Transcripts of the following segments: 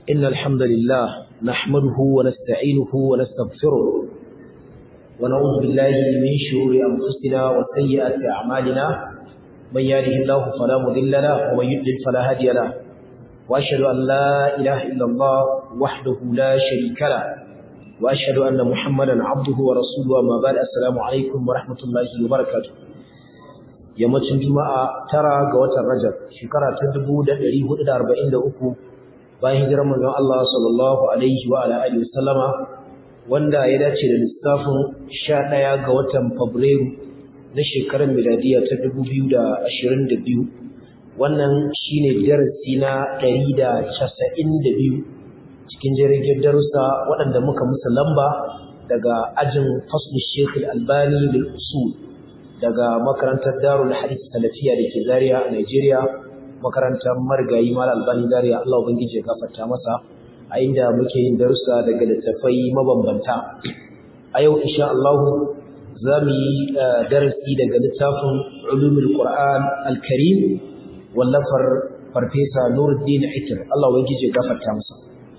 إن الحمد لله نحمده ونستعينه ونستغفره ونعوذ بالله من شرور أنفسنا وسيئات أعمالنا من يهده الله فلا مضل له ومن يضلل فلا هادي له وأشهد أن لا إله إلا الله وحده لا شريك له وأشهد أن محمدا عبده ورسوله أما بعد السلام عليكم ورحمة الله وبركاته yammacin juma'a tara ga watan rajab shekara ta 1443 bayan hijirar manzon Allah sallallahu alaihi wa ala alihi wasallama wanda ya dace da lissafin 11 ga watan fabrairu na shekarar miladiya ta 2022 wannan shine darasi na 192 cikin jirgin darussa waɗanda muka musu lamba daga ajin fasl Sheikh Al-Albani lil usul daga makarantar Darul Hadith Salafiya da ke Zaria a Nigeria makarantar Margayi Mal Albani Zaria Allah ubangiji ya gafarta masa a inda muke yin darussa daga littafai mabambanta a yau insha Allah za mu yi darasi daga littafin Ulumul Qur'an Al-Karim wallafar Farfesa Nuruddin Itir Allah ubangiji ya gafarta masa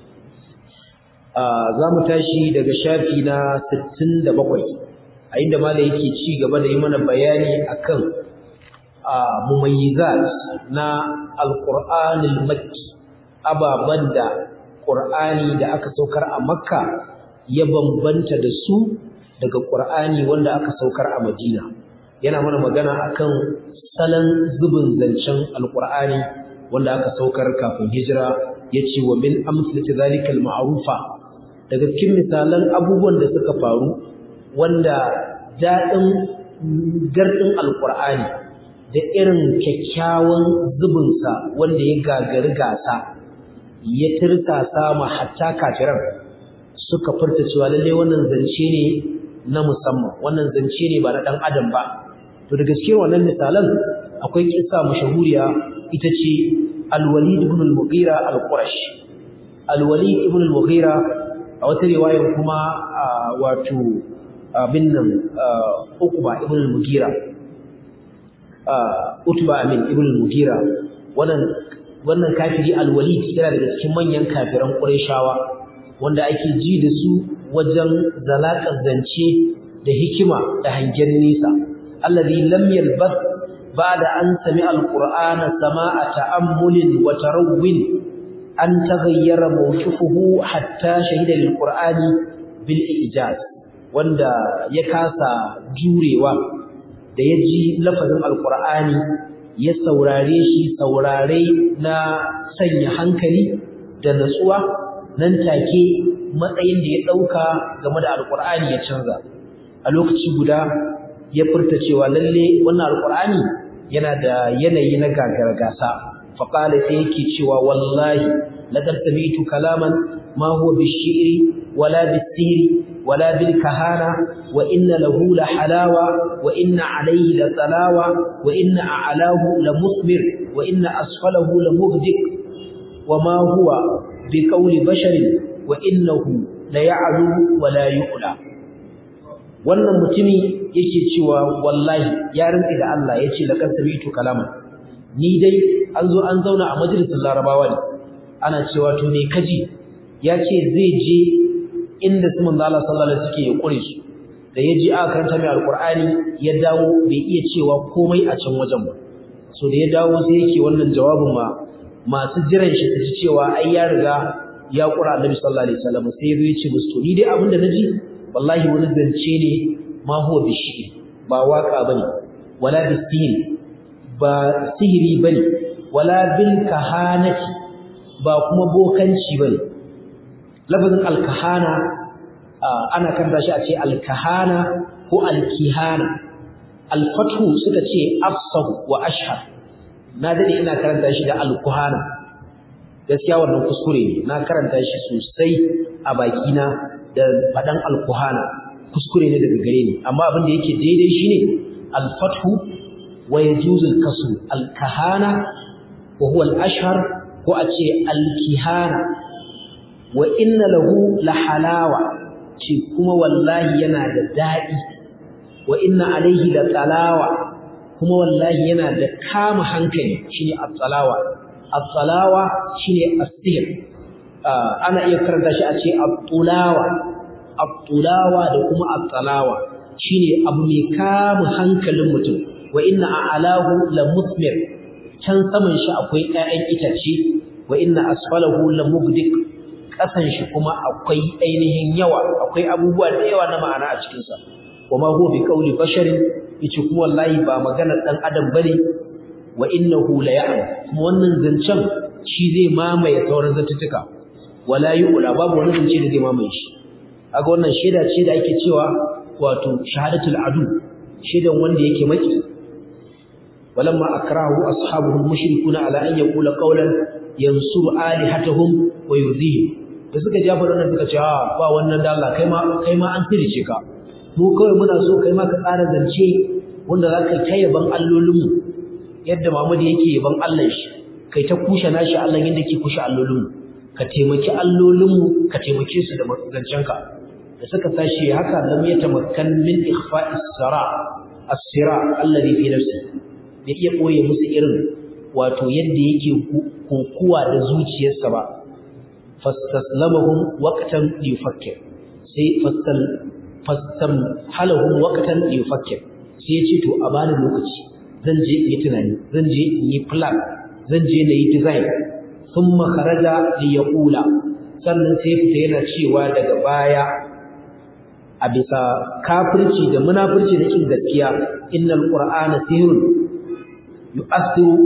za mu tashi daga shafi na 67 a inda mala yake ci gaba da yi mana bayani akan mumayyizat na alqur'anil makki ababan da qur'ani da aka saukar a makka ya bambanta da su daga qur'ani wanda aka saukar a madina yana mana magana akan salon zubin zancen alqur'ani wanda aka saukar kafin hijira yace wa min amsalati zalikal ma'rufa daga cikin misalan abubuwan da suka faru wanda daɗin gardin alƙur'ani da irin kyakkyawan zubinsa wanda ya gagari gasa ya tirsasa ma hatta kafiran suka furta cewa lalle wannan zance ne na musamman wannan zance ne ba na ɗan adam ba to da gaske wannan misalan akwai kissa mashahuriya ita ce alwalid ibn al-mughira al-qurash alwalid ibn al-mughira a wata riwayar kuma wato abin nan Uqba ibn al-Mughira Utba amin ibn al-Mughira wannan wannan kafiri al-Walid yana daga cikin manyan kafiran Qurayshawa wanda ake ji da su wajen zalakar zance da hikima da hangen nisa alladhi lam yalbath ba'da an sami'a al-Qur'ana sama'a ta'ammulin wa tarawwin an taghayyara mawqifuhu hatta shahida lil-Qur'ani bil ijaz wanda ya kasa jurewa da ya ji lafazin alkur'ani ya saurare shi saurare na sanya hankali da natsuwa nan take matsayin da ya ɗauka game da alkur'ani ya canza a lokaci guda ya furta cewa lalle wannan alkur'ani yana da yanayi na gagargasa faƙala sai yake cewa wallahi laqad sami'tu kalaman ma huwa bishiri wala bisiri ولا بالكهانة وإن له لحلاوة وإن عليه لطلاوة وإن أعلاه لمثمر وإن أسفله لمهدك وما هو بقول بشر وإنه ليعلو ولا يؤلى wannan mutumi yake cewa wallahi ya rinka da Allah yace laqad sami'tu kalama ni dai an zo an zauna a majalisar Larabawa ne ana cewa to ne kaji yace zai je inda su manzo Allah sallallahu alaihi suke ya kure su da ya ji aka karanta mai alqur'ani ya dawo bai iya cewa komai a can wajen ba so da ya dawo sai yake wannan jawabin ma masu jiran shi su ji cewa ai ya riga ya kura annabi sallallahu alaihi wasallam sai ya zo ya ce musu to ni dai abin da naji wallahi wani zance ne ma huwa bishi ba waka bane wala bisihiri ba sihiri bane wala bil kahanati ba kuma bokanci bane lafazin alkahana ana kanta shi a ce alkahana ko alkihana alfathu suka ce afsahu wa ashhar na dade ina karanta shi da alkuhana gaskiya wannan kuskure ne na karanta shi sosai a bakina da fadan alkuhana kuskure ne daga gare ni amma abin da yake daidai shine alfathu wa yajuzu alkasr alkahana wa huwa alashhar ko a ce alkihana wa inna lahu la halawa ce kuma wallahi yana da daɗi wa inna alaihi la talawa kuma wallahi yana da kama hankali shine at-talawa at-talawa shine as-sihr ana iya karanta shi a ce at-tulawa at-tulawa da kuma at-talawa shine abu mai kama hankalin mutum wa inna a'lahu la musmir can saman shi akwai ƴaƴan itace wa inna asfalahu la mugdik kasan shi kuma akwai ainihin yawa akwai abubuwa da yawa na ma'ana a cikin sa wa ma huwa bi qawli basharin yace kuma wallahi ba maganar dan adam bane wa innahu la ya'lam kuma wannan zancen shi zai mamaye sauran zantuttuka wala yu'la babu wani zance da zai mamaye shi kaga wannan shaida ce da ake cewa wato shahadatul adu shaidan wanda yake maki walamma akrahu ashabuhu mushrikuna ala an yaqula qawlan yansuru alihatahum wa yudhihim da suka jafa wannan suka ce ba wannan da Allah kai ma kai ma an tirice ka mu kawai muna so kai ma ka tsara zance wanda zaka kai yaban allolinmu yadda Muhammad yake yaban Allah shi kai ta kushe nashi Allah yadda ke kushe allolinmu ka taimaki allolinmu ka taimake su da zancenka da suka tashi haka lam yatamakkan min ikhfa'is sara as-sira alladhi fi nafsi da iya koye musu irin wato yadda yake kokuwa da zuciyarsa ba fastaslamahum waqtan yufakkir sai fastal fastam halahum waqtan yufakkir sai ya ce to a bani lokaci zan je in yi tunani zan je in yi plan zan je na yi design thumma kharaja li yaqula sannan sai fita yana cewa daga baya a bisa kafirci da munafirci da kin gaskiya innal qur'ana sihrun yu'athiru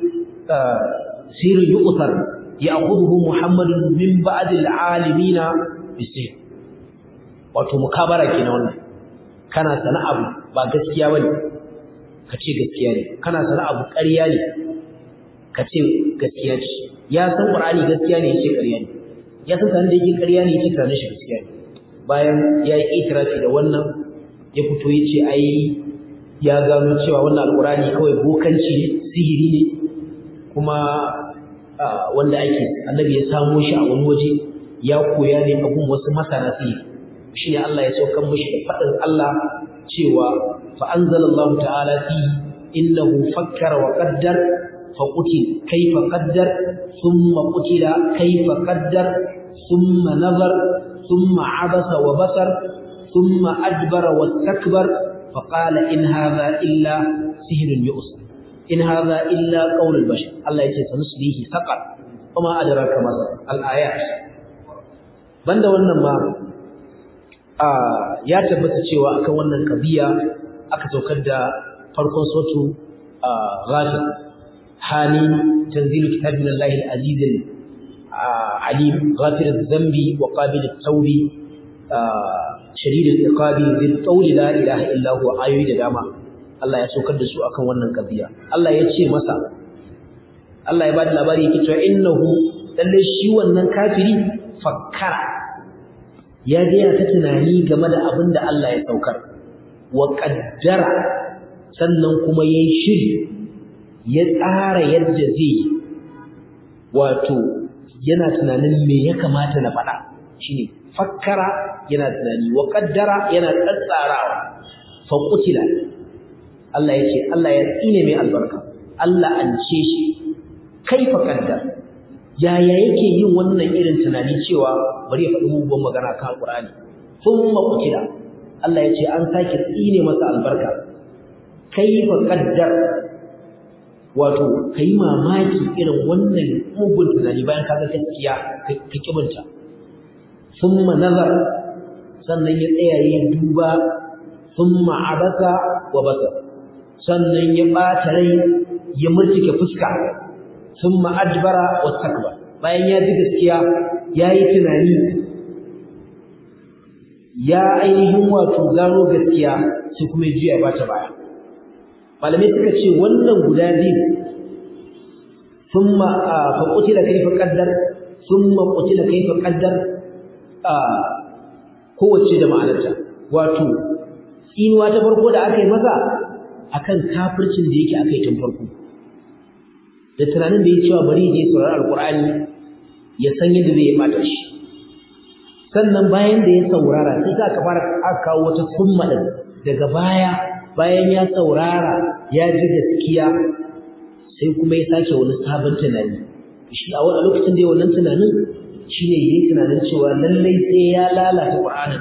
sirrun yu'thar ya'khudhuhu muhammadun min ba'd al'alimina bisir wato mukabara kenan wannan kana sana abu ba gaskiya bane kace gaskiya ne kana sana abu ƙarya ne kace gaskiya ce ya san qur'ani gaskiya ne yace ƙarya ne ya san sanin da yake ƙarya ne yace sanin shi gaskiya ne bayan ya yi itirafi da wannan ya fito ya ce ai ya gano cewa wannan alkurani kawai bokanci ne sihiri ne kuma wanda ake annabi ya samo shi a wani waje ya koya ne abun wasu masana sihiri shi ne Allah ya saukan mishi da faɗin Allah cewa fa anzalallahu ta'ala fi innahu fakkara wa qaddar fa qutil kayfa qaddar thumma qutila kayfa qaddar thumma nazar ثم عبس وبصر ثم أدبر واستكبر فقال إن هذا إلا سهر يؤسر إن هذا إلا قول البشر الله يتي سنسليه سقر وما أدراك ما سقر الآيات banda wannan ma ya tabbata cewa akan wannan kabiya aka saukar da farkon sotu ghafir hani tanzilu kitabillahi al-aziz عليم غافر الذنب وقابل التوب شديد العقاب ذي الطول لا اله الا هو ayoyi da dama Allah ya saukar da su akan wannan kabiya Allah ya ce masa Allah ya bada labari yake cewa innahu lalle shi wannan kafiri fakkara ya ga ya ta tunani game da abin da Allah ya saukar wa qaddara sannan kuma yayi shiri ya tsara yadda zai wato yana tunanin me ya kamata na faɗa shine fakkara yana tunani wa qaddara yana tsatsarawa fa qutila Allah yake Allah ya tsine mai albarka Allah an ce shi kaifa qaddar yaya yake yin wannan irin tunani cewa bari ya faɗi mugun magana kan Qur'ani thumma qutila Allah ya ce an sake tsine masa albarka kaifa qaddar wato kai mamaki irin wannan mugun tunani bayan ka ga gaskiya ka kibinta thumma nazar sannan ya tsaya ya duba thumma abasa wa basa sannan ya bata rai ya murtike fuska thumma adbara wa takbar bayan ya ji gaskiya yayi tunani ya ainihin wato gano gaskiya sai kuma ya juya bata baya malamai suka ce wannan guda biyu thumma fa qutila kayfa qaddar thumma qutila kayfa qaddar kowace da ma'anarta wato tsinuwa ta farko da aka yi masa akan kafircin da yake aka yi tun farko da tunanin da ya cewa bari je saurari alqur'ani ya san yadda zai bata shi sannan bayan da ya saurara sai aka fara aka kawo wata summa din daga baya bayan ya saurara ya ji gaskiya sai kuma ya sake wani sabon tunani shi a wani lokacin da ya wannan tunanin shine yayin tunanin cewa lallai sai ya lalata Qur'anin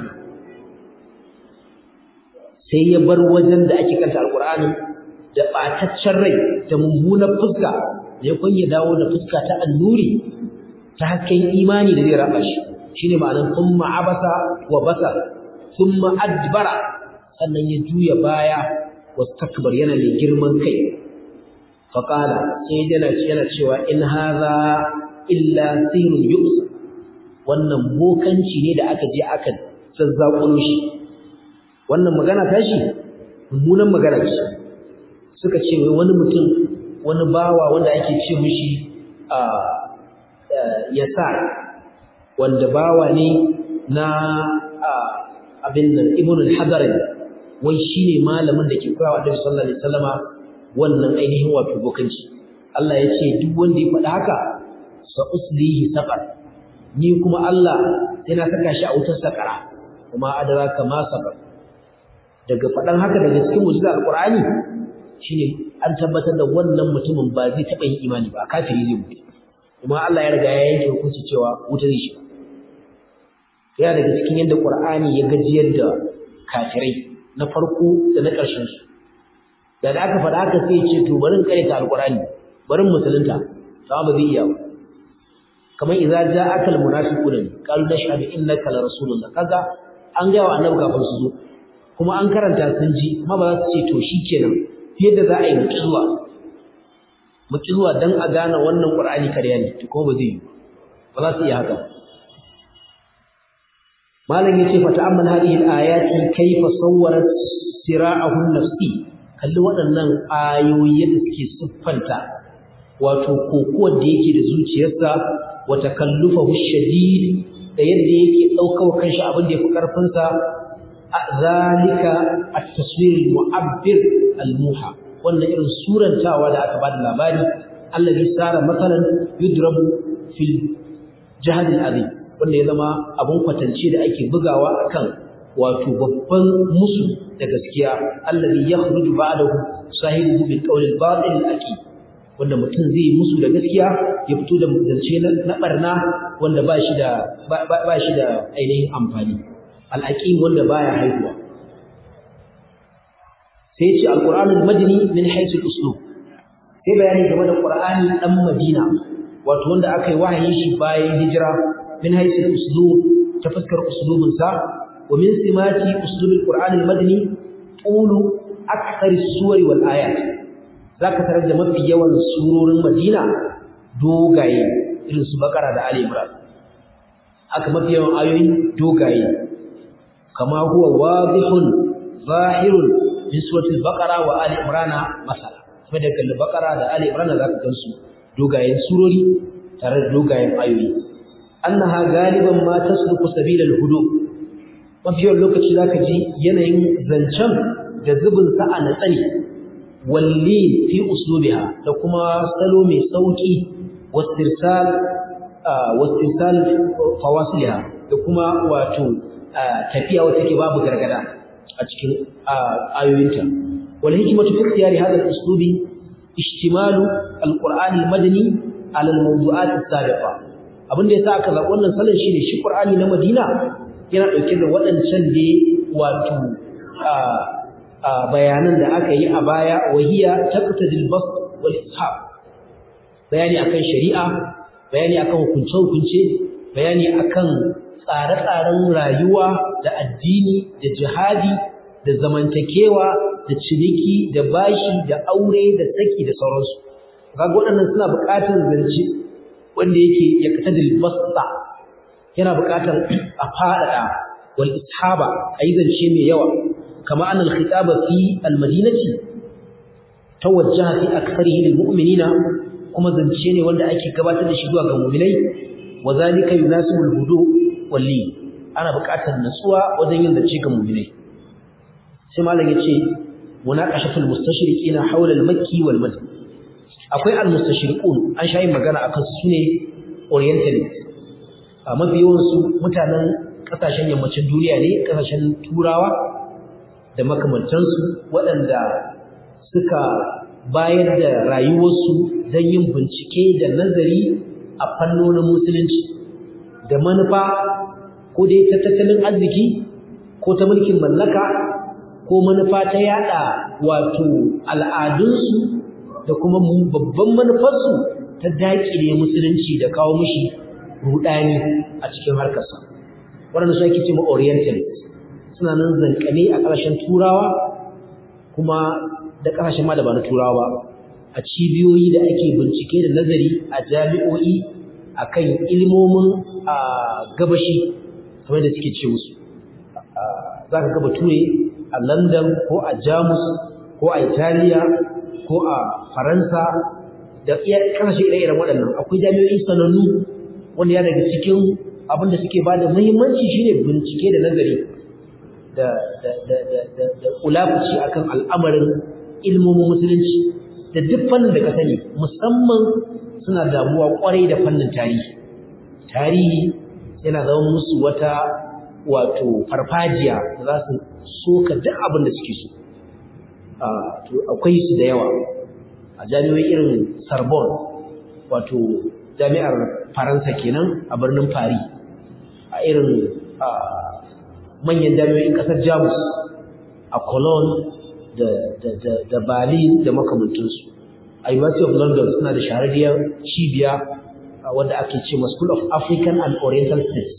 sai ya bar wajen da ake kanta Al-Qur'anin da bataccen rai da mummunar fuska da ya ya dawo da fuska ta annuri ta hakkin imani da zai raba shi shine ma'anar thumma abasa wa basa thumma adbara sannan ya juya baya wastakbar yana mai girman kai faqala sai yana yana cewa in hadha illa sirrun yu'sa wannan bokanci ne da aka je aka zazzakulo shi wannan magana tashi mummunan magana ce suka ce wai wani mutum wani bawa wanda ake ce mishi a yasa wanda bawa ne na abin nan ibn al-hadarin wai shine malamin da ke koyawa Annabi sallallahu alaihi wasallama wannan ainihin wato bokanci Allah ya ce duk wanda ya faɗa haka sa uslihi saqar ni kuma Allah sai na saka shi a wutar sakara kuma adraka ma saqar daga faɗan haka daga cikin mu'jiza alqur'ani shine an tabbatar da wannan mutumin ba zai taɓa yin imani ba kafiri zai mutu kuma Allah ya riga ya yanke hukunci cewa wuta zai shiga yana daga cikin yadda qur'ani ya gajiyar da kafirai na farko da na ƙarshen su da da aka faɗa haka sai ce to bari in karanta alqur'ani bari musulunta sama ba zai iya ba kamar idza ja'aka almunafiquna qalu nashhadu innaka la rasulullah kaga an ga wa annabi kafin su zo kuma an karanta sun ji kuma ba za su ce to shikenan yadda za a yi muki zuwa muki zuwa dan a gane wannan qur'ani kariya ne to kuma ba zai yi ba za su iya haka malam yace fa ta'ammal hadhihi al-ayati kayfa sawwarat sira'ahu nafsi kalli waɗannan ayoyi da suke siffanta wato kokuwar da yake da zuciyarsa wa takallufahu shadid da yadda yake daukar kanshi abin da yafi karfin sa zalika at-taswir al-mu'abbir al-muha wannan irin surantawa da aka bada labari allazi sara masalan yudrabu fil jahad al-azim wanda ya zama abun kwatance da ake bugawa akan wato babban musu da gaskiya allazi yakhruju ba'dahu sahibu bil qawl al-batil al-aqid wanda mutum zai musu da gaskiya ya fito da zance na barna wanda ba shi da ba shi da ainihin amfani al-aqim wanda baya haihuwa sai ce al-qur'anul madani min haythu al-uslub sai bayani game da qur'ani dan madina wato wanda aka yi wahayin shi bayan hijira min haythu al-uslub ta fuskar uslubin sa wa min simati uslub al-qur'an al-madani qulu akthar as-suwar wal ayat zaka tarar da mafi yawan surorin madina dogaye irin su bakara da ali imran haka mafi yawan ayoyi dogaye kama huwa wadihun zahirun min suratul baqara wa ali imran masala kuma daga al-baqara da ali imran zaka gansu dogayen surori tare da dogayen ayoyi annaha galiban ma tasluku sabilal hudu mafi yawan lokaci zaka ji yanayin zancen da zubin sa a natsani walli fi uslubiha da kuma salo mai sauki wastirsal wastirsal fawasiliha da kuma wato tafiya wacce take babu gargada a cikin ayoyinta wal hikmatu fi ikhtiyari hadha al-uslubi ishtimalu al-qur'ani al-madani ala al-mawdu'at as-sabiqa abin da yasa aka zaɓi wannan salon shine shi Qur'ani na Madina yana ɗauke da waɗancan da wato bayanan da aka yi a baya wahiya taqtadil bas wal ishab bayani akan shari'a bayani akan hukunce hukunce bayani akan tsare-tsaren rayuwa da addini da jihadi da zamantakewa da ciniki da bashi da aure da saki da sauransu kaga waɗannan suna buƙatar zance wanda yake ya katadil basta yana buƙatar a faɗaɗa wal ishaba ayi zance mai yawa kama annal khitaba fi al madinati tawajjaha fi aktharihi lil mu'minina kuma zance ne wanda ake gabatar da shi zuwa ga mu'minai wa zalika yunasibu al hudu wal li ana buƙatar natsuwa wajen yin zance ga mu'minai sai malam yace munaqashatul mustashriqina hawla al makki wal madani akwai al-mustashriqun an shayi magana akan su ne orientalist a mafi yawan su mutanen kasashen yammacin duniya ne kasashen turawa da makamantansu waɗanda suka bayar da rayuwarsu don yin bincike da nazari a fannonin musulunci da manufa ko dai ta tattalin arziki ko ta mulkin mallaka ko manufa ta yada wato al'adunsu da kuma babban manufarsu ta daƙile musulunci da kawo mishi rudani a cikin harkarsa waɗanda su ake ce ma orientalist suna nan zankane a ƙarshen turawa kuma da ƙasashen ma da ba na turawa a cibiyoyi da ake bincike da nazari a jami'o'i akan ilmomin a gabashi kamar da suke ce musu za ka gaba ture a london ko a jamus ko a italiya ko a faransa da iya ƙasashe ire-iren waɗannan akwai jami'o'i sanannu wanda ya daga cikin abin da suke ba da muhimmanci shine bincike da nazari da kulafuci akan al'amarin ilmomin musulunci da duk fannin da ka sani musamman suna damuwa kwarai da fannin tarihi tarihi yana zama musu wata wato farfajiya da za su soka duk abin da suke so akwai su da yawa a jami'o'i irin Sorbonne wato jami'ar Faransa kenan a birnin Paris a irin manyan jami'o'in kasar Jamus a Cologne da da da da Berlin da makamantansu a University of London suna da shahararriyar cibiya wanda ake ce ma School of African and Oriental Studies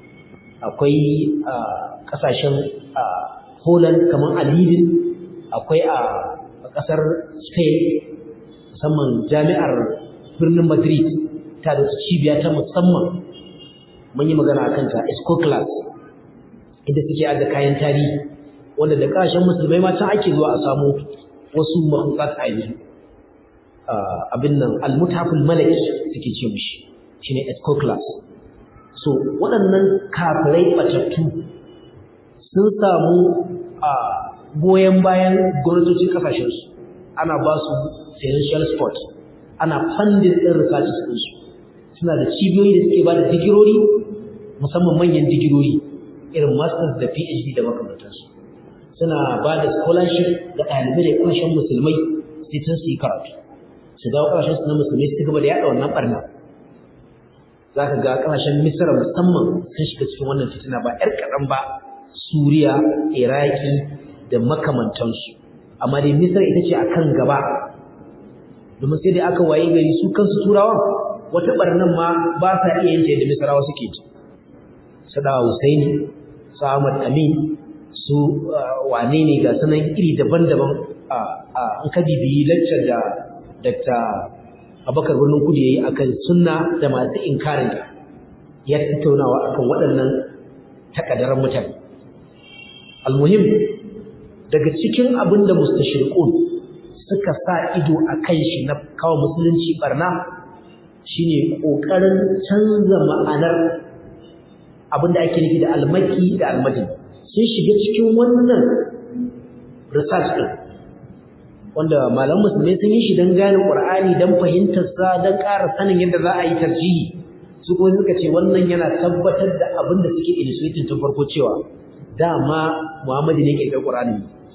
akwai kasashen Holland kamar a Lille akwai a kasar Spain musamman jami'ar birnin Madrid ta da cibiya ta musamman mun yi magana akan ta Esco class inda suke da kayan tarihi wanda da kasashen musulmai ma can ake zuwa a samu wasu makhlukat a yanzu abin nan al-mutaful malaki suke ce mishi shine Esco class so waɗannan kafirai batattu sun samu a goyon bayan gwamnatocin kasashensu ana ba su financial support ana funding ɗin research ɗinsu suna da cibiyoyi da suke ba da digirori musamman manyan digirori irin masters da phd da makamantansu suna ba da scholarship ga ɗalibai da ƙarshen musulmai sai tun su yi karatu su dawo ƙarshen su na musulmai su gaba da yaɗa wannan ɓarna za ka ga ƙasashen misira musamman sun shiga cikin wannan fitina ba 'yar kaɗan ba suriya iraki da makamantansu amma dai misira ita ce a kan gaba domin sai dai aka waye gari su kansu turawan wata ɓarnan ma ba sa iya yin ta yadda misirawa suke ji su dawa husaini su ahmad amin su wane ne ga sanan iri daban-daban an ka bibiyi laccar da dr abakar birnin kudu ya yi a kan sunna da masu inkarin ya tattaunawa akan waɗannan takadaran mutane almuhim daga cikin abin da mustashirqun suka sa ido a kan shi na kawo musulunci barna shine kokarin canza ma'anar abin da ake nufi da almaki da almadin sun shiga cikin wannan research din wanda malaman musulmai sun yi shi don gane qur'ani don fahimtar sa don ƙara sanin yadda za a yi tarjihi su kuma suka ce wannan yana tabbatar da abin da suke illustrating tun farko cewa dama Muhammadu ne ke kai Qur'ani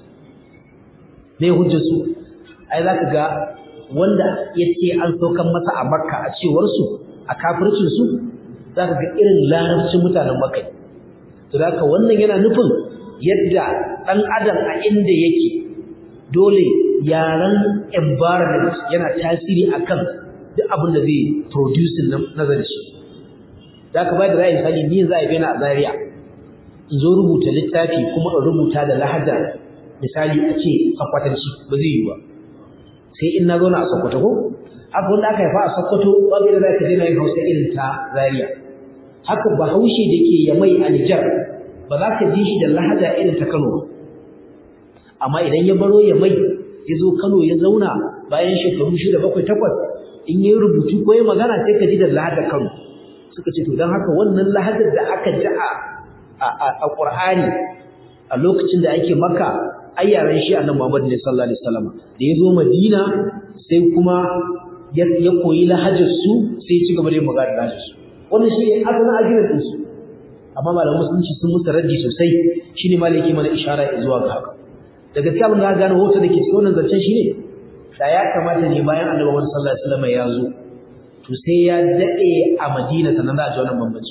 ne hujjar su ai zaka ga wanda yace an saukan masa a Makka a cewar su a kafircin su zaka ga irin larabcin mutanen Makka to zaka wannan yana nufin yadda dan adam a inda yake dole yaran environment yana tasiri akan duk abin da zai producing nazari shi zaka bai da ra'ayi misali ni za a bena a Zaria in zo rubuta littafi kuma in rubuta da lahaja misali a ce sakwatanci ba zai yi ba sai in na zauna a sakwato ko haka wanda aka haifa a sakwato babu da za ka je na yin hausa irin ta zaria haka bahaushe da ke yamai a nijar ba za ka ji shi da lahaja irin ta kano amma idan ya baro yamai ya zo kano ya zauna bayan shekaru shida bakwai takwas in yi rubutu ko ya magana sai ka ji da lahajar kano suka ce to don haka wannan lahajar da aka ji a a Qur'ani a lokacin da ake Makka ai yaran shi Annabi Muhammad ne sallallahu alaihi wasallam da yazo Madina sai kuma ya koyi lahajar su sai ya ci gaba da yin magana da su wannan shi ne asalin ajinar din su amma malaman musulunci sun musu raddi sosai shine malaki mana ishara zuwa ga haka daga cikin abin da aka gane hoto da ke cikin wannan zancen shine da ya kamata ne bayan Annabi Muhammad sallallahu alaihi wasallam ya zo to sai ya dade a Madina sannan za a ji wannan bambanci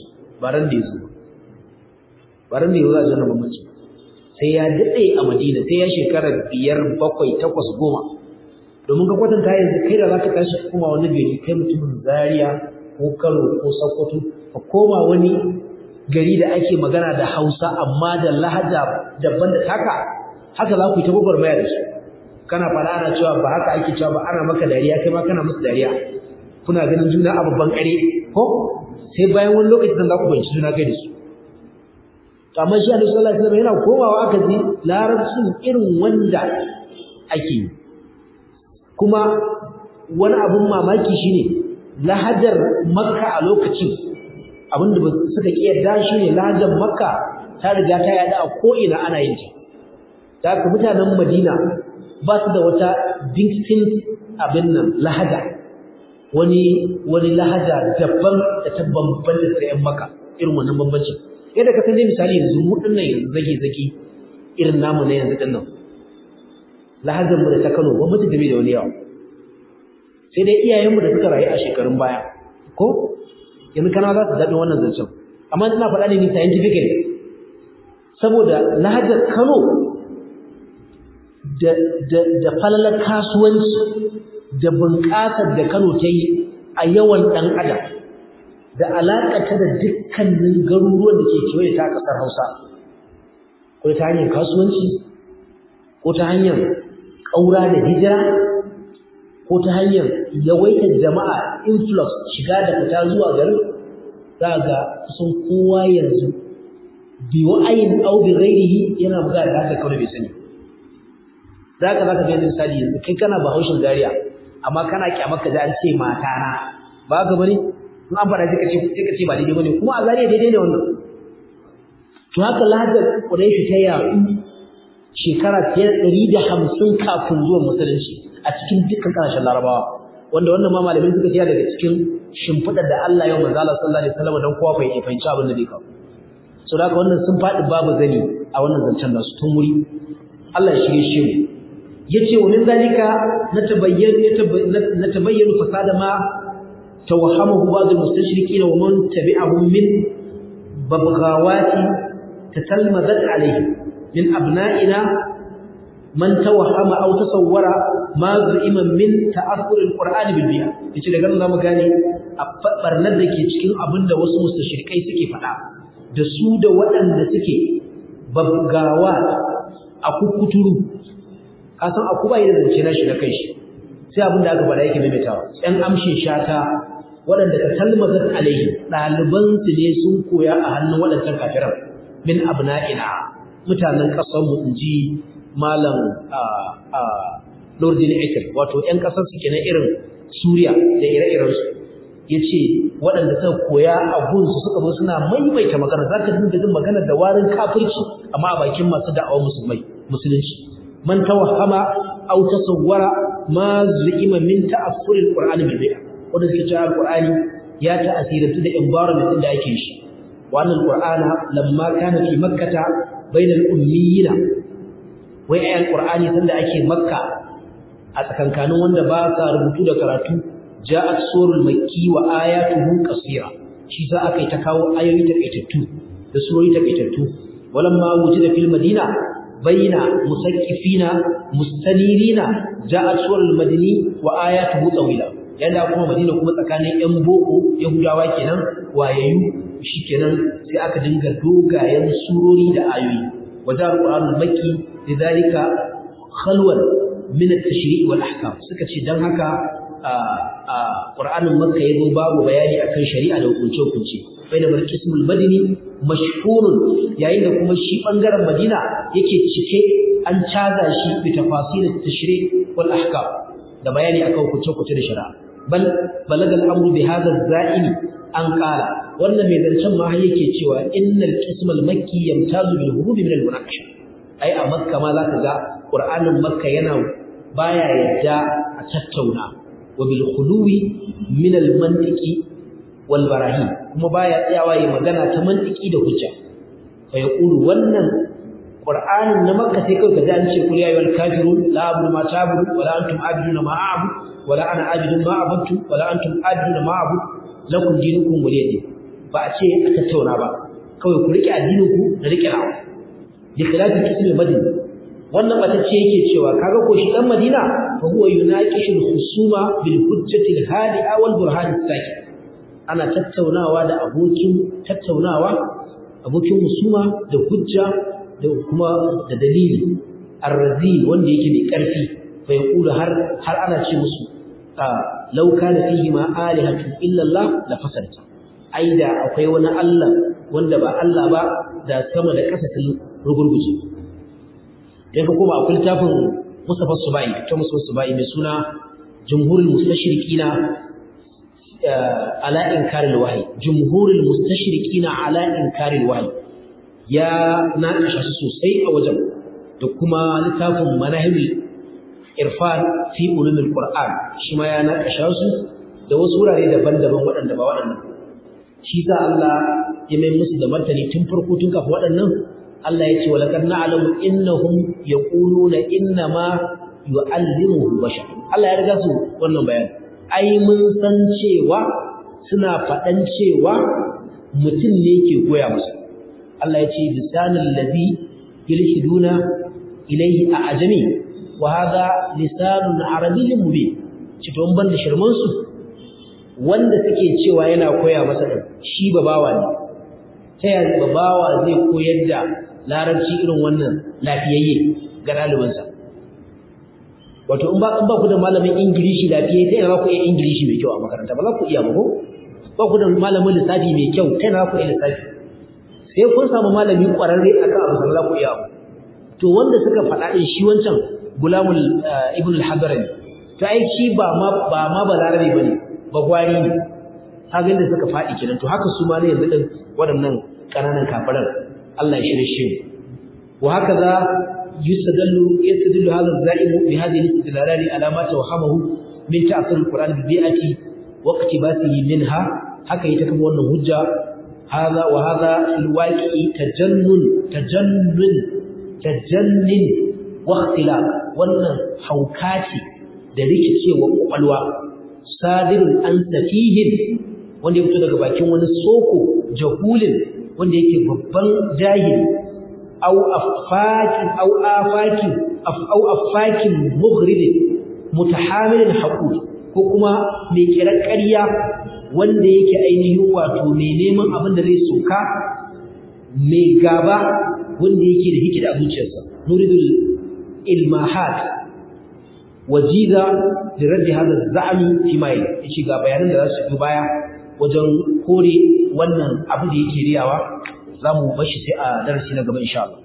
ba ran da ya zo ba ran da ya zo a jannan bambanci sai ya daɗe a madina sai ya shekara biyar bakwai takwas goma domin ka kwatanta yanzu kai da za ka tashi kuma wani gari kai mutumin zaria ko kano ko sokoto ka koma wani gari da ake magana da hausa amma da lahaja daban da taka haka za ku yi ta gwagwarmaya da su kana fara ana cewa ba haka ake cewa ba ana maka dariya kai ma kana musu dariya kuna ganin juna a babban kare ko sai bayan wani lokaci zan za ku banci juna kai da su amma shi Annabi sallallahu alaihi wasallam yana komawa aka ji larabcin irin wanda ake yi kuma wani abun mamaki shine lahajar makka a lokacin abinda ba suka kiyarda shine lahajar makka ta riga ta yada a ko ina ana yin ta da haka mutanen madina ba su da wata distinct abin nan lahaja wani wani lahaja daban da ta bambanta da yan maka irin wannan bambancin yadda ka san dai misali yanzu mu dinnan yanzu zage zage irin namu na yanzu dinnan lahajar mu da ta Kano ba mutu game da wani yawa sai dai iyayenmu da suka rayu a shekarun baya ko yanzu kana za su daɗin wannan zancen amma ina faɗa ne ni scientifically saboda lahajar Kano da da da falalar kasuwanci da bunƙasar da Kano ta yi a yawan ɗan adam da alaƙata da dukkanin garuruwan da ke kewaye ta ƙasar Hausa ko ta hanyar kasuwanci ko ta hanyar ƙaura da hijira ko ta hanyar yawaitar jama'a influx shiga da fita zuwa garin za ga kusan kowa yanzu bi wa'ayin aw bi ghairihi yana buga da haka kawai bai sani zaka zaka ga misali yanzu kai kana bahaushin Zaria amma kana kyamar ka ji an ce mata na ba ga bane in an fara sai ka ce ba daidai bane kuma a Zaria daidai ne wannan to haka lahajar Quraysh ta yaɗu shekara fiye da ɗari da hamsin kafin zuwan musulunci a cikin dukkan ƙasashen larabawa wanda wannan ma malamai suka tiya daga cikin shimfiɗar da Allah yau manzo Allah sallallahu alaihi wasallam don kowa ya fahimci abin da zai kawo so da wannan sun faɗi babu zani a wannan zancen nasu tun wuri Allah ya shirye shi mu yace wa min zalika natabayyana natabayyana fasada ma tawahhamahu ba'd al-mustashriqin wa man tabi'ahum min babghawati tatalmadat alayhi min abna'ina man tawahhama aw tasawwara ma zu'ima min ta'assur al-Qur'an bil bi'a yace daga nan zamu gane a barnar da ke cikin abinda wasu mustashrikai suke faɗa da su da waɗanda suke babgawa a kukuturu ka san aku bai da zance na shi na kai shi sai abinda aka faɗa yake maimaitawa ɗan amshin shata waɗanda ta talmazat alaihi ɗaliban su ne sun koya a hannun waɗancan kafiran min abna'ina mutanen ƙasar mu inji malam Nurdin Ekir wato ƴan ƙasar su kenan irin Suriya da ire-iren su yace waɗanda suka koya a gunsu suka zo suna maimaita magana zaka dinga jin magana da warin kafirci amma a bakin masu da'awar musulmai musulunci man tawahhama aw tasawwara ma zu'ima min ta'affuril qur'ani bil bid'a wanda suke cewa alqur'ani ya ta'asirantu da environment din da ake shi wannan qur'ana lamma kana fi makkata bainal ummiyina wai ayan qur'ani sanda ake makka a tsakankanin wanda ba sa rubutu da karatu ja'at surul makki wa ayatuhu qasira shi sa aka yi ta kawo ayoyi takaitattu da surori takaitattu walamma wujida fil madina baina musaqqifina mustanirina ja'at surul madini wa ayatuhu tawila yanda kuma madina kuma tsakanin yan boko yahudawa kenan wayayyu shikenan sai aka dinga dogayen surori da ayoyi wajen alqur'anul makki lidhalika khalwan min at-tashri' wal ahkam suka ce dan haka a Qur'anin Makka yazo babu bayani akan shari'a da hukunce-hukunce baina marqismul madini mashhurun yayin da kuma shi bangaren Madina yake cike an caza shi bi tafasil at-tashri' wal ahkam da bayani akan hukunce-hukunce da shari'a bal balaga al-amru bi hadha az-za'imi an qala wannan mai zancen ma yake cewa innal qismal makki yamtazu bil hurub min al-munaqasha ai a Makka ma zaka ga Qur'anin Makka yana baya yadda a tattauna wa bil khuluwi min al mantiqi wal barahin kuma baya tsayawa yi magana ta mantiki da hujja fa yaqulu wannan qur'anin na makka sai kai kaji an ce kul ya ayyuhal kafirun la a'budu ma ta'budu wa la antum a'buduna ma a'budu wa la ana a'budu ma a'budtu wa la antum a'buduna ma a'budu lakum dinukum waliya din ba a ce a tattauna ba kawai ku rike addinin ku da rike nawa bi khilafi kismi madina wannan batacce yake cewa kaga ko shi dan madina fa huwa yunaqishu husuma bil hujjati al hadi'a wal burhan as ana tattaunawa da abokin tattaunawa abokin husuma da hujja da kuma da dalili arrazi wanda yake mai karfi fa yaqulu har har ana ce musu law kana fihi ma alihatu illa Allah la fasadta ai da akwai wani Allah wanda ba Allah ba da sama da ƙasa sun rugurguje dan ka koma akwai littafin Mustafa Subai ta Mustafa Subai mai suna Jumhurul Mustashriqina ala inkaril wahyi Jumhurul Mustashriqina ala inkaril wahyi ya naƙasha su sosai a wajen da kuma littafin Manahil Irfan fi ulumil Qur'an shi ma ya naƙasha su da wasu wurare daban-daban waɗanda ba waɗannan shi sa Allah ya mai musu da martani tun farko tun kafin waɗannan Allah ya ce wa laqad na'lamu innahum yaquluna inna ma yu'allimuhu bashar Allah ya riga su wannan bayani ai mun san cewa suna faɗan cewa mutum ne ke koya musu Allah ya ce lisanul ladhi yulhiduna ilayhi a'jami wa hadha lisanun arabiyyun mubin ci don ban da shirman su wanda suke cewa yana koya masa din shi babawa ne ta yaya babawa zai koyar da larabci irin wannan lafiyayye ga ɗalibinsa wato in ba in ba ku da malamin ingilishi lafiyayye ta yana ku iya ingilishi mai kyau a makaranta ba za ku iya ba ko ba ku da malamin lissafi mai kyau ta yana ku iya lissafi sai kun samu malami ƙwararre akan abu da za ku iya ba to wanda suka faɗa ɗin shi wancan gulamul ibn al-hadrami to ai shi ba ma ba ma balarabe bane ba gwari ne kaga inda suka faɗi kenan to haka su ma ne yanzu din waɗannan ƙananan kafiran Allah ya shirye shi wa haka za yustadallu yastadallu hadha az-za'imu bi hadhihi al-istidlalali ala ma tawahamahu min ta'sir al-Qur'an bi bi'ati wa iqtibasihi minha haka ita kuma wannan hujja hadha wa hadha fil waqi'i tajannun tajannun tajannun wa ikhtilaf wannan hauka ce da rikicewa kwakwalwa sadirun an safihin wanda ya fito daga bakin wani soko jahulin wanda yake babban jahili au afakin au afakin au afakin mughridin mutahamilin haqud ko kuma mai kiran ƙarya wanda yake ainihin wato mai neman abin da zai soka mai gaba wanda yake da hikida a zuciyarsa nuridul ilmahat wajiza da raddi hada za'ami fi mai yace ga bayanan da za su yi baya wajen kore wannan abu da yake riyawa zamu bashi sai a darasi na gaba insha Allah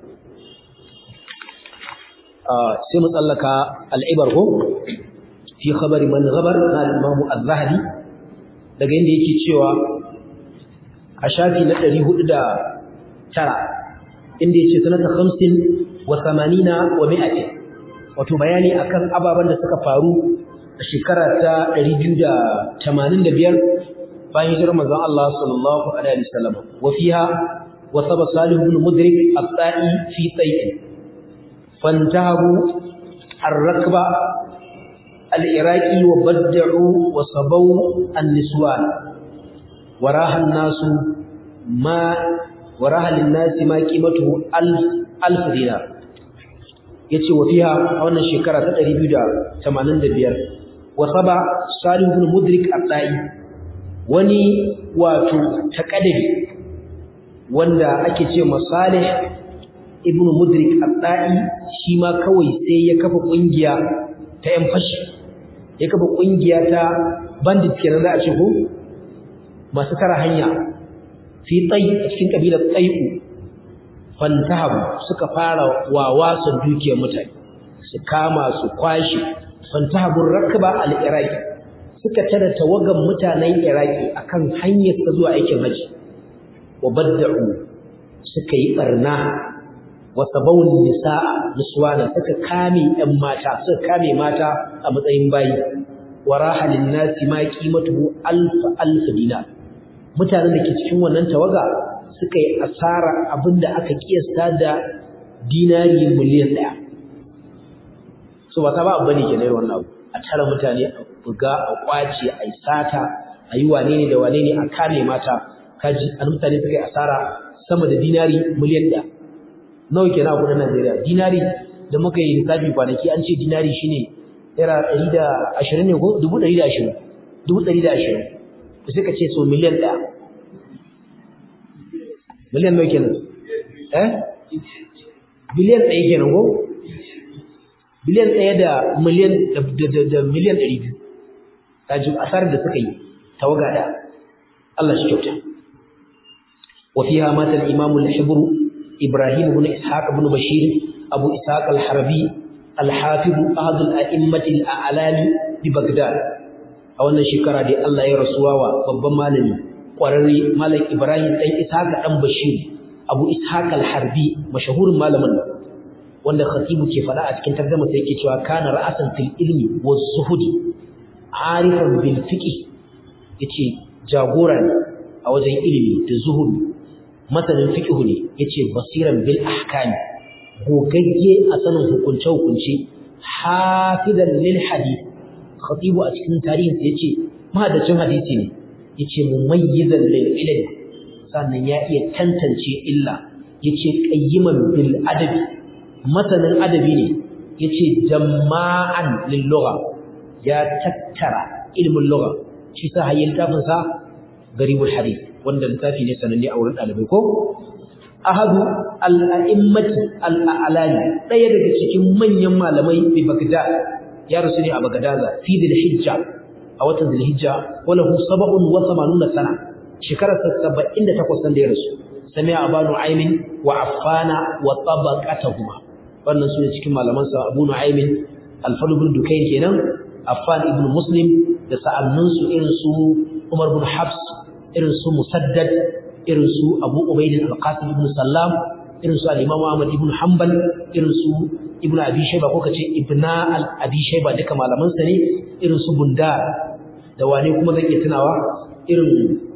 sai mu tsallaka al'ibar ko fi khabari man ghabar na al-Imam Az-Zahabi daga inda yake cewa a shafi na 409 inda yace sanata 50 wa 80 wa 100 wato bayani akan ababen da suka faru a shekara ta 285 bayan hijirar manzon Allah sallallahu alaihi wasallam wa fiha wa saba salih ibn mudrik at-ta'i fi tayyin fantahu ar-rakba al-iraqi wa bad'u wa sabaw an-niswan waraha an-nasu ma waraha lin-nasi ma qimatuhu alf alf dinar yace wa fiha a wannan shekara ta 285 wa saba salih ibn mudrik at-ta'i wani wato takadari wanda ake ce masalih ibn mudrik at-ta'i shi ma kawai sai ya kafa kungiya ta yan fashi ya kafa kungiya ta bandit kenan za a ce ko masu tara hanya fi tsayi a cikin kabilar tsayu fantahabu suka fara wawasan dukiyar mutane su kama su kwashi fantahabun rakba al-iraqi suka tara tawagan mutanen iraqi akan hanyar ta zuwa aikin haji wa badda'u suka yi barna wa sabawun nisaa niswana suka kame ɗan mata suka kame mata a matsayin bayi wa rahalin nasi ma qimatuhu alf alf dinar mutanen da ke cikin wannan tawaga suka yi asara abinda aka kiyasta da dinari miliyan ɗaya so ba ta ba abu ne ke naira wannan abu a tara mutane a buga a kwace a yi sata a yi wane ne da wane ne a kame mata kaji an mutane suka yi asara sama da dinari miliyan ɗaya nawa kenan a kudin Najeriya dinari da muka yi lissafi kwanaki an ce dinari shine naira ɗari da ashirin ne ko dubu ɗari da ashirin dubu ɗari da ashirin to sai ka ce so miliyan ɗaya miliyan nawa kenan eh biliyan ɗaya kenan ko biliyan ɗaya da miliyan da miliyan ɗari biyu kaji asarar da suka yi tawaga da Allah shi kyauta wa fiha mata al-imam al-hibr ibrahim ibn ishaq ibn bashir abu ishaq al-harbi al-hafiz ahad al-a'immat al-a'lami bi baghdad a wannan shekara dai Allah ya rasuwa wa babban malami kwararre malam ibrahim dan ishaq dan bashir abu ishaq al-harbi mashahurin malamin wanda khatibu ke fada a cikin tarjuma sai yake cewa kana ra'asan fil ilmi waz zuhudi arifan bil fiqh yace jagora ne a wajen ilimi da zuhud masanin fiqh ne yace basiran bil ahkam gogagge a sanin hukunce hukunce hafidan lil hadith khatibu a cikin tarihin sa yace mahadacin hadisi ne yace mumayyizan lil ilmi sannan ya iya tantance illa yace qayyiman bil adabi masanin adabi ne yace jama'an lil lugha ya tattara ilmin lugha shi sa hayyin tafin sa garibul hadith wanda littafi ne sananne a wurin dalibai ko ahadu al-a'immati al-a'lani daya daga cikin manyan malamai bi Baghdad ya rasu ne a Baghdad fi dhil-hijja a watan dhil-hijja wala hu 87 sana shekarar 78 da ya rasu sami'a abanu aimin wa affana wa tabaqatuhuma wannan su ne cikin malamansa abu nu'aymin al-fadl ibn dukayn kenan affan ibn muslim da sa'annun su irin su umar ibn habs irin su musaddad irin su abu ubayd al-qasim ibn sallam irin su al-imam ahmad ibn hanbal irin su ibn abi shayba ko kace ibna al-abi shayba duka malamansa ne irin su bundar da wane kuma zan iya tunawa irin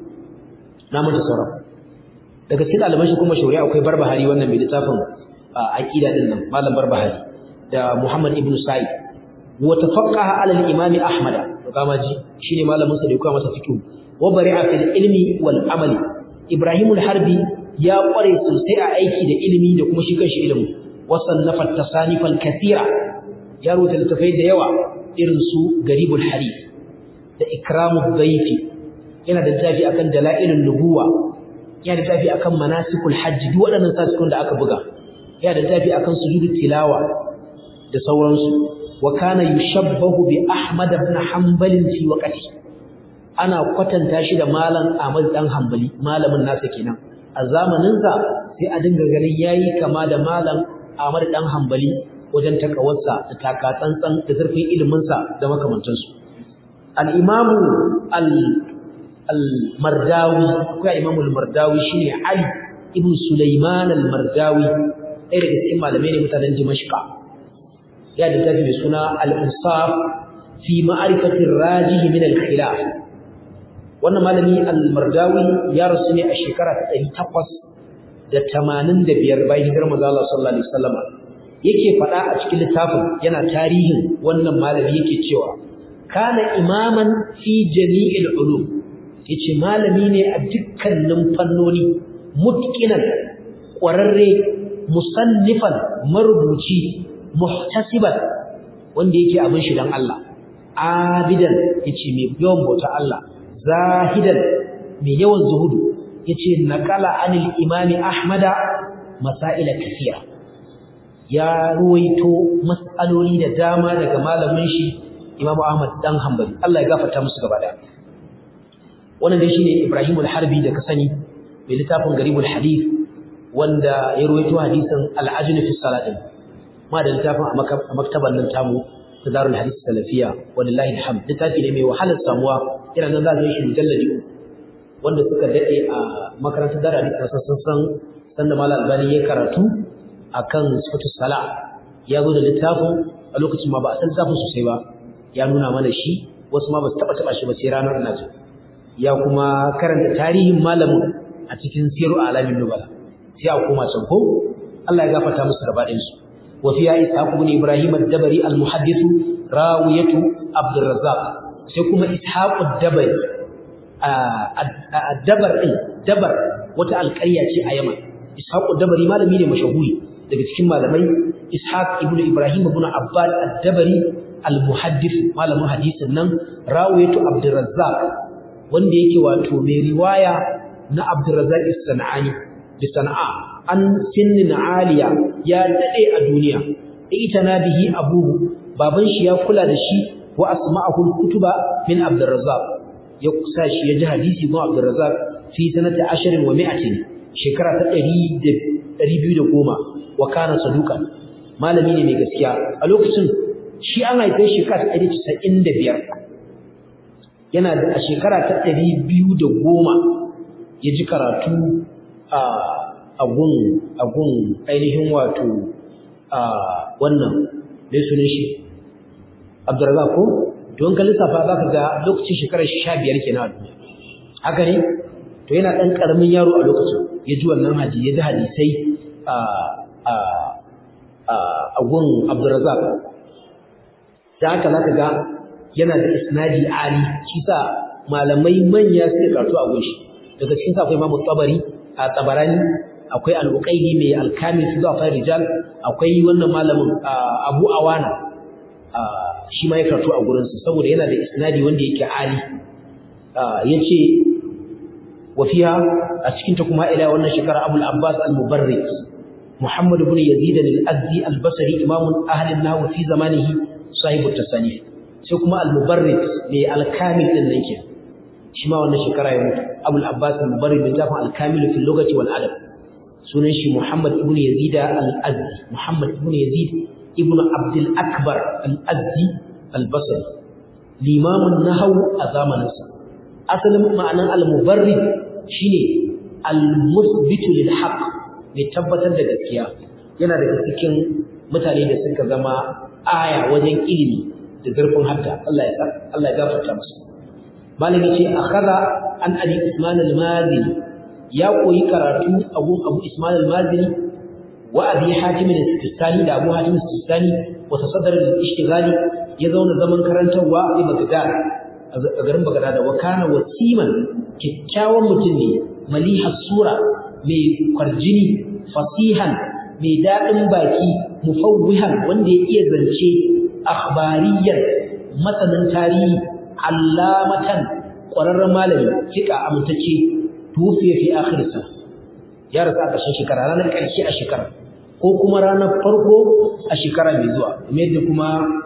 namun da sauran daga cikin ɗaliban shi kuma shauri akwai barbahari wannan mai littafin aqida din nan malam barbahari da Muhammad ibn Sa'id wa tafaqqaha ala al-imam Ahmad kama ji shine malamin sa da ya masa fiqh wa bari'a fil ilmi wal amali Ibrahim al-Harbi ya kware sosai a aiki da ilimi da kuma shi kanshi ilimi wa sannafa tasanifan kathira ya rubuta littafai da yawa irin su Garibul Hadith da Ikramud Dhayfi yana da littafi akan dalailun nubuwa yana da littafi akan manasikul hajj duk waɗannan sasikun da aka buga ya da tafi akan sujudu tilawa da sauransu wa kana yushabbahu bi ahmad ibn hanbal fi waqti ana kwatanta shi da malam ahmad dan hanbali malamin nasa kenan a zamanin sa sai a dinga ganin yayi kama da malam ahmad dan hanbali wajen takawarsa da takatsantsan da zurfin ilimin sa da makamantansu al-imam al al-mardawi akwai imam al-mardawi shine ali ibn sulaiman al-mardawi ɗaya daga cikin malamai ne mutanen Dimashqa ya da tafi mai suna al-insaf fi ma'rifatir rajih min al-khilaf wannan malami al-mardawi ya rasu ne a shekara ta 885 bayan hijirar manzo Allah sallallahu alaihi wasallam yake faɗa a cikin littafin yana tarihin wannan malami yake cewa kana imaman fi jami'il ulum yace malami ne a dukkanin fannoni mutqinan ƙwararre musannifan marubuci muhtasiban wanda yake abin shi dan Allah abidan yace mai yawan bauta Allah zahidan mai yawan zuhudu yace naqala anil imami ahmada masaila kafiya ya ruwaito mas'aloli da dama daga malamin shi Imam Ahmad dan Hanbali Allah ya gafarta musu gaba daya wannan dai shine Ibrahim al-Harbi da ka sani mai littafin Garibul Hadith wanda ya ruwaito hadisin al-ajn fi salatin ma da littafin a maktaban nan tamu ta Darul Hadith Salafiya wallahi alhamd littafi ne mai wahalar samuwa ina nan za ka yi shi mujalladi wanda suka dade a makarantar Darul Hadith sun san sanda Malam Albani ya karatu akan sifatu sala ya zo da littafin a lokacin ma ba a san littafin sosai ba ya nuna mana shi wasu ma ba su taba taba shi ba sai ranar naji ya kuma karanta tarihin malamin a cikin siru alamin nubala sai a koma can ko Allah ya gafarta musu gaba ɗayan su wa fiya ishaq ibn ibrahim ad-dabari al-muhaddith rawiyatu abd razzaq sai kuma ishaq ad-dabari a dabar ɗin dabar wata alƙarya ce a yamma ishaqu dabari malami ne mashahuri daga cikin malamai ishaq ibn ibrahim ibn abbad ad-dabari al-muhaddith malamin hadisin nan rawayatu abdurrazzaq wanda yake wato mai riwaya na abdurrazzaq as-sanani bi sana'a an sinnin aliya ya dade a duniya itana bihi abuhu baban shi ya kula da shi wa asma'ahu al-kutuba min abdurrazzaq ya kusa shi ya ji hadisi ko abdurrazzaq fi sanati 10 wa 100 shekara ta 210 wa kana saduka malami ne mai gaskiya a lokacin shi an haife shekara ta 195 yana da a shekara ta 210 ya ji karatu a agun agun ainihin wato a wannan mai sunan shi Abdurrazzaq ko don ka lissafa za ka ga lokacin shekarar 15 kenan a duniya haka ne to yana ɗan ƙaramin yaro a lokacin ya ji wannan haji ya ji hadisai a gun abdurazak da haka za ka ga yana da isnadi ali shi sa malamai manya suka karatu a gunshi daga cikin sa akwai mamu tabari a tabarani akwai al'uqaidi mai alkamil su zuwa fayar rijal akwai wannan malamin abu awana shi ma ya karatu a gurinsa saboda yana da isnadi wanda yake ali ya ce وفيها أسكنت كما إلى وأن شكر أبو العباس المبرد محمد بن يزيد الأزدي البصري إمام أهل النحو في زمانه صاحب التصانيف سيكما المبرد للكامل للنيك شما وأن شكر أبو العباس المبرد من جافع الكامل في اللغة والأدب سننشي محمد بن يزيد الأزدي محمد بن يزيد ابن عبد الأكبر الأزدي البصري الإمام النحو أزام نفسه asalin ma'anan al-mubarrid shine al-musbitu lil haqq mai tabbatar da gaskiya yana daga cikin mutane da suka zama aya wajen ilimi da zurfin hadda Allah ya Allah ya gafarta musu malami ce akhadha an abi usman al-mazini ya koyi karatu a gun abu usman al-mazini wa abi hatim al-sistani da abu hatim al-sistani wa tasaddara al-ishtighali ya zauna zaman karantarwa a Baghdad a garin Bagdad wa kana wasiman kikkiawan mutum ne malihas sura mai kwarjini fasihan mai dadin baki mufawwihan wanda ya iya zance akhbariyan masanin tarihi allamatan ƙwararren malami kika amintacce tufiya fi akhirsa ya rasu a ƙarshen shekara ranar ƙarshe a shekara ko kuma ranar farko a shekara mai zuwa kamar yadda kuma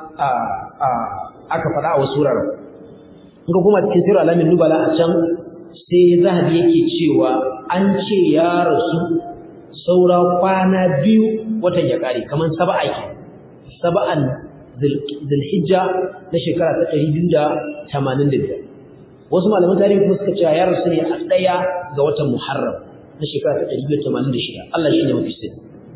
aka faɗa a wasu wuraren ga kuma cikin sirar alamin nubala a can sai zahabi yake cewa an ce ya rasu saura kwana biyu watan ya kare kamar saba'a ke saba'an zulhijja na shekara ta ɗari biyu da tamanin da biyar wasu malaman tarihi kuma suka cewa ya rasu ne a ɗaya ga watan muharram na shekara ta ɗari biyu da tamanin da shida Allah shi ne mafi sai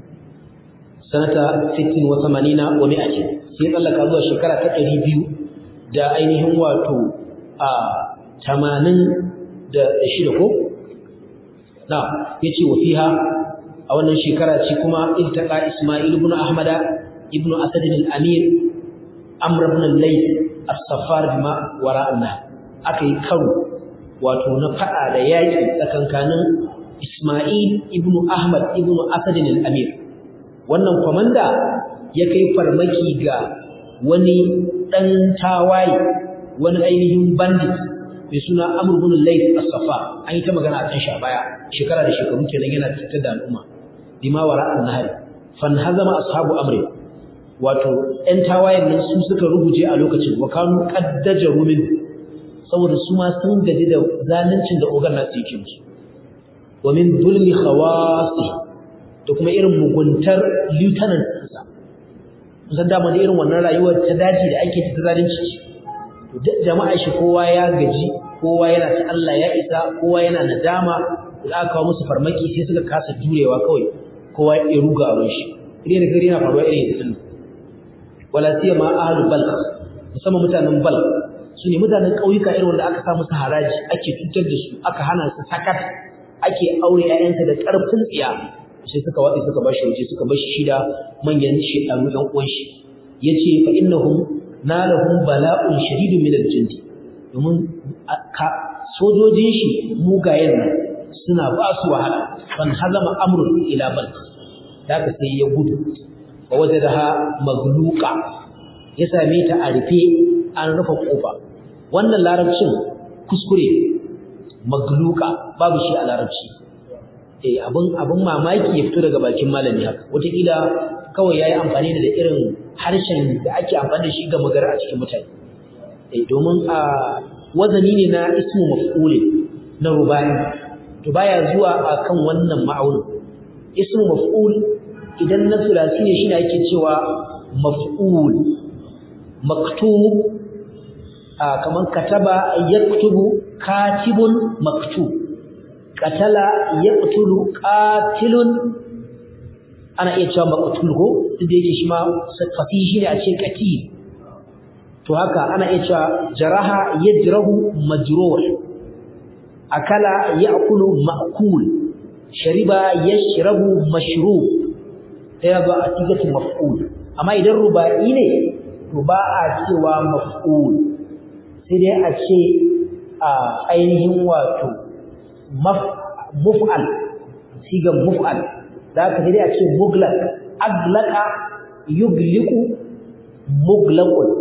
sanata sittin wa tamanina wa mi'atin sai tsallaka zuwa shekara ta ɗari biyu da ainihin wato a tamanin da shida ko? na ya ce wa fiha a wannan shekara ce kuma iltaka ismail ibn ahmada ibn asadin al'amir amr ibn al-layth as-safar bima wara anna aka yi karo wato na fada da yaki tsakankanin ismail ibn ahmad ibn asadin al-amir wannan komanda ya kai farmaki ga wani dan tawaye wani ainihin bandit mai suna Amr ibn Layth as-Safa an yi ta magana a kan shi a baya shekara da shekaru kenan yana tattar da al'umma bima wara an-nahar fan hazama ashabu amri wato ɗan tawayen nan su suka rubuje a lokacin wa kanu qaddajaru min saboda su ma sun gaji da zaluncin da ogan nasu yake musu wa min zulmi khawasi da kuma irin muguntar lieutenant ɗinsa musan dama da irin wannan rayuwar ta daji da ake ta zalunci jama'a shi kowa ya gaji kowa yana ta Allah ya isa kowa yana nadama da aka kawo musu farmaki sai suka kasa jurewa kawai kowa ya ruga a shi idan gari yana faruwa irin yanzu wala siyama ahlul balq musamman mutanen balq su ne mutanen ƙauyuka irin wanda aka sa musu haraji ake cutar da su aka hana su sakat ake aure ƴaƴansa da ƙarfin tsiya sai suka watsi suka bashi waje suka bashi shida manyan shekaru ɗan uwan shi yace fa innahum nalahum bala'un shadidun min al-jindi domin sojojin shi mugayen nan suna ba su wahala fan hazama amrun ila bal daga sai ya gudu wa wajadaha magluqa ya same ta a rufe an rufe kofa wannan larabcin kuskure magluqa babu shi a larabci eh abin abin mamaki ya fito daga bakin malami haka wataƙila kawai yayi amfani da irin harshen da ake amfani da shi ga magana a cikin mutane eh domin a wazani ne na ismu maf'ul na rubai to baya zuwa akan wannan ma'aunin ismu maf'ul idan na sulasi ne shine ake cewa maf'ul maktub a kaman kataba yaktubu katibun maktub qatala yaqtulu qatilun ana iya cewa maqtul ko duk da yake shi ma fasihi shine a ce qatil to haka ana iya cewa jaraha yajrahu majruh akala ya'kulu ma'kul shariba yashrabu mashrub sai ba a tigatu maf'ul amma idan ruba'i ne to ba a cewa maf'ul sai dai a ce a ainihin wato muf'al sigan muf'al da ka sai dai a ce muglaq aglaqa yugliqu muglaqun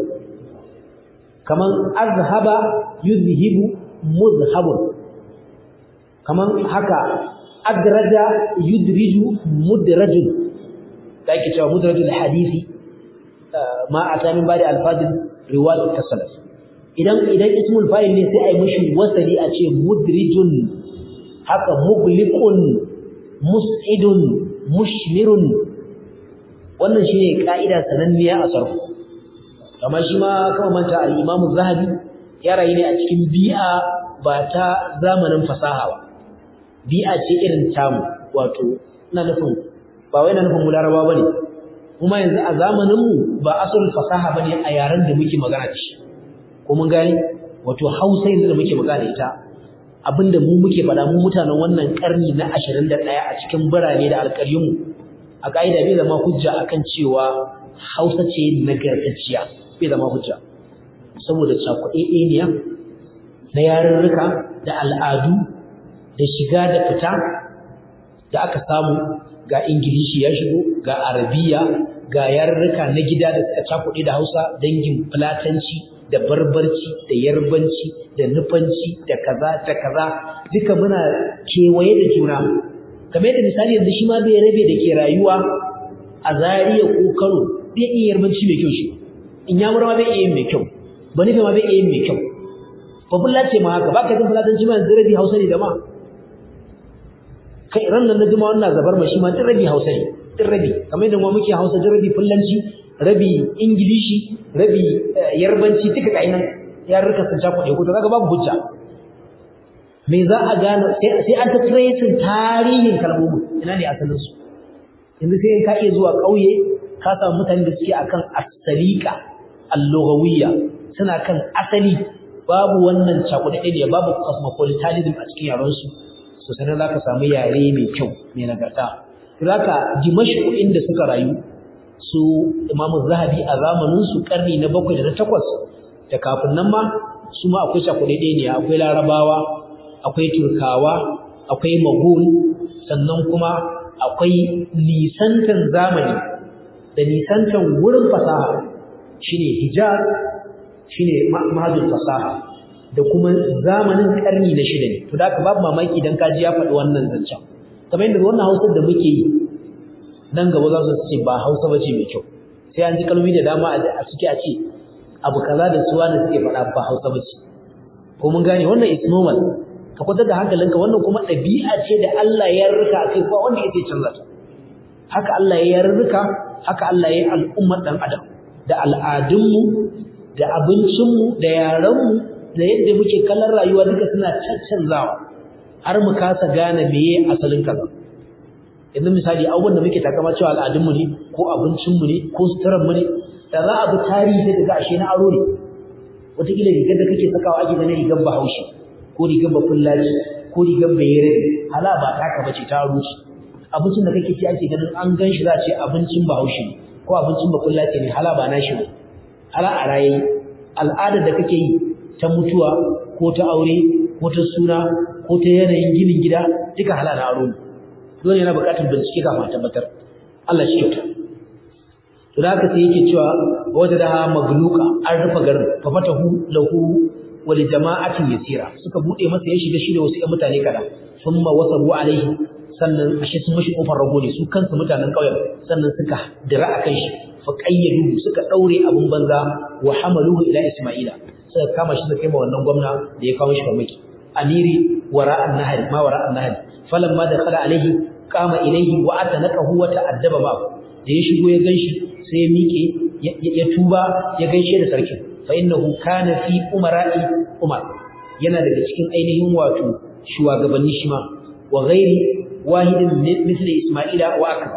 kaman azhaba yuzhibu muzhabun kaman haka adraja yudriju mudrajun da ake cewa mudrajul hadisi ma ata min ba'da alfadil riwayat tasallas idan idan ismul fa'il ne sai ai mishi wasali a ce mudrijun haka mugliqun mus'idun mushmirun wannan shine ka'ida sananniya a sarfu kamar shi ma kama manta al-Imam zahabi ya rayu ne a cikin bi'a ba ta zamanin fasaha ba bi'a ce irin tamu wato ina nufin ba wai ina nufin mu laraba bane kuma yanzu a zamanin mu ba asalin fasaha bane a yaren da muke magana da shi ko mun gani wato Hausa yanzu da muke magana da ita abinda mu muke faɗa mu mutanen wannan karni na 21 a cikin birane da alƙaryun mu a kaida bai zama hujja akan cewa Hausa ce nagartacciya bai zama hujja saboda cakuɗeɗeniya na yarurruka da al'adu da shiga da fita da aka samu ga ingilishi ya shigo ga arabiya ga yarurruka na gida da suka cakuɗe da hausa dangin fulatanci da barbarci da yarbanci da nufanci da kaza da kaza duka muna kewaye da juna kamar yadda misali yanzu shi ma bai rabe da ke rayuwa a zariya ko kano bai iya yarbanci mai kyau shi in ya mura ma bai iya yin mai kyau ba nufi ma bai iya yin mai kyau ba fulla ce ma haka ba ka jin fulatanci ma yanzu rabi hausa ne da ma kai ran nan na jima wannan zabar ma shi ma din rabi hausa ne din rabi kamar yadda mu muke hausa din rabi fullanci rabi ingilishi rabi yarbanci duka ga nan yarurruka sun sha kuɗe ko to kaga babu hujja me za a gane sai an ta tracing tarihin kalmomin ina ne asalin su yanzu sai ka iya zuwa ƙauye ka samu mutane da suke akan asalika al-lughawiyya suna kan asali babu wannan cakuɗe ne babu cosmopolitanism a cikin yaran su so sanan zaka samu yare mai kyau mai nagarta zaka dimashq inda suka rayu su Imam Zahabi a zamanin su karni na 7 da na 8 da kafin nan ma su ma akwai cakuɗe ne akwai Larabawa akwai Turkawa akwai Magul sannan kuma akwai nisantan zamani da nisantan wurin fasaha shine hijab shine mahadul fasaha da kuma zamanin karni na shida ne to da ka babu mamaki dan kaji ya faɗi wannan zancen kamar yadda wannan Hausar da muke yi nan gaba za su ce ba Hausa bace mai kyau sai an ji kalmomi da dama a suke a ce abu kaza da suwa da suke faɗa ba Hausa bace ko mun gane wannan is normal ka kwantar da hankalinka wannan kuma ɗabi'a ce da Allah ya rika kai ba wanda yake canza ta haka Allah ya rika haka Allah ya yi al'ummar dan adam da al'adunmu da abincinmu da yarenmu da yadda muke kallon rayuwa duka suna caccanzawa har mu kasa gane meye asalin kaza yanzu misali abubuwan da muke takama cewa al'adunmu ne ko abincinmu ne ko suturanmu ne da za a bi tarihi sai daga ashe na aro ne wataƙila rigar da kake sakawa ake ganin rigar bahaushe ko rigar bafullaci ko rigar bayere hala ba taka bace ta aro ce abincin da kake ci ake ganin an gan shi za a ce abincin bahaushe ne ko abincin bafullaci ne hala ba nashi ba hala a raye al'adar da kake yi ta mutuwa ko ta aure ko ta suna ko ta yanayin ginin gida duka halala aro ne dole yana buƙatar bincike kafin a tabbatar Allah shi kyauta to da haka sai yake cewa wata da magluka an rufe garin fa fatahu lahu wa li jama'atin yasira suka bude masa ya shiga shi da wasu ƴan mutane kada thumma wasabu alaihi sannan ashe sun mashi kofar rago ne su kansu mutanen ƙauyen sannan suka dira akan shi fa qayyadu suka daure abun banza wa hamaluhu ila isma'ila suka kama shi suka kai ma wannan gwamna da ya kawo shi farmaki amiri wara'an nahari ma wara'an nahari falamma dakhala alaihi qama ilayhi wa atanaqahu wa ta'addaba ma da ya shigo ya ganshi sai ya miƙe ya tuba ya gaishe da sarki fa innahu kana fi umara'i umar yana daga cikin ainihin wato shugabanni shi ma wa ghairi wahidin misli isma'ila wa akbar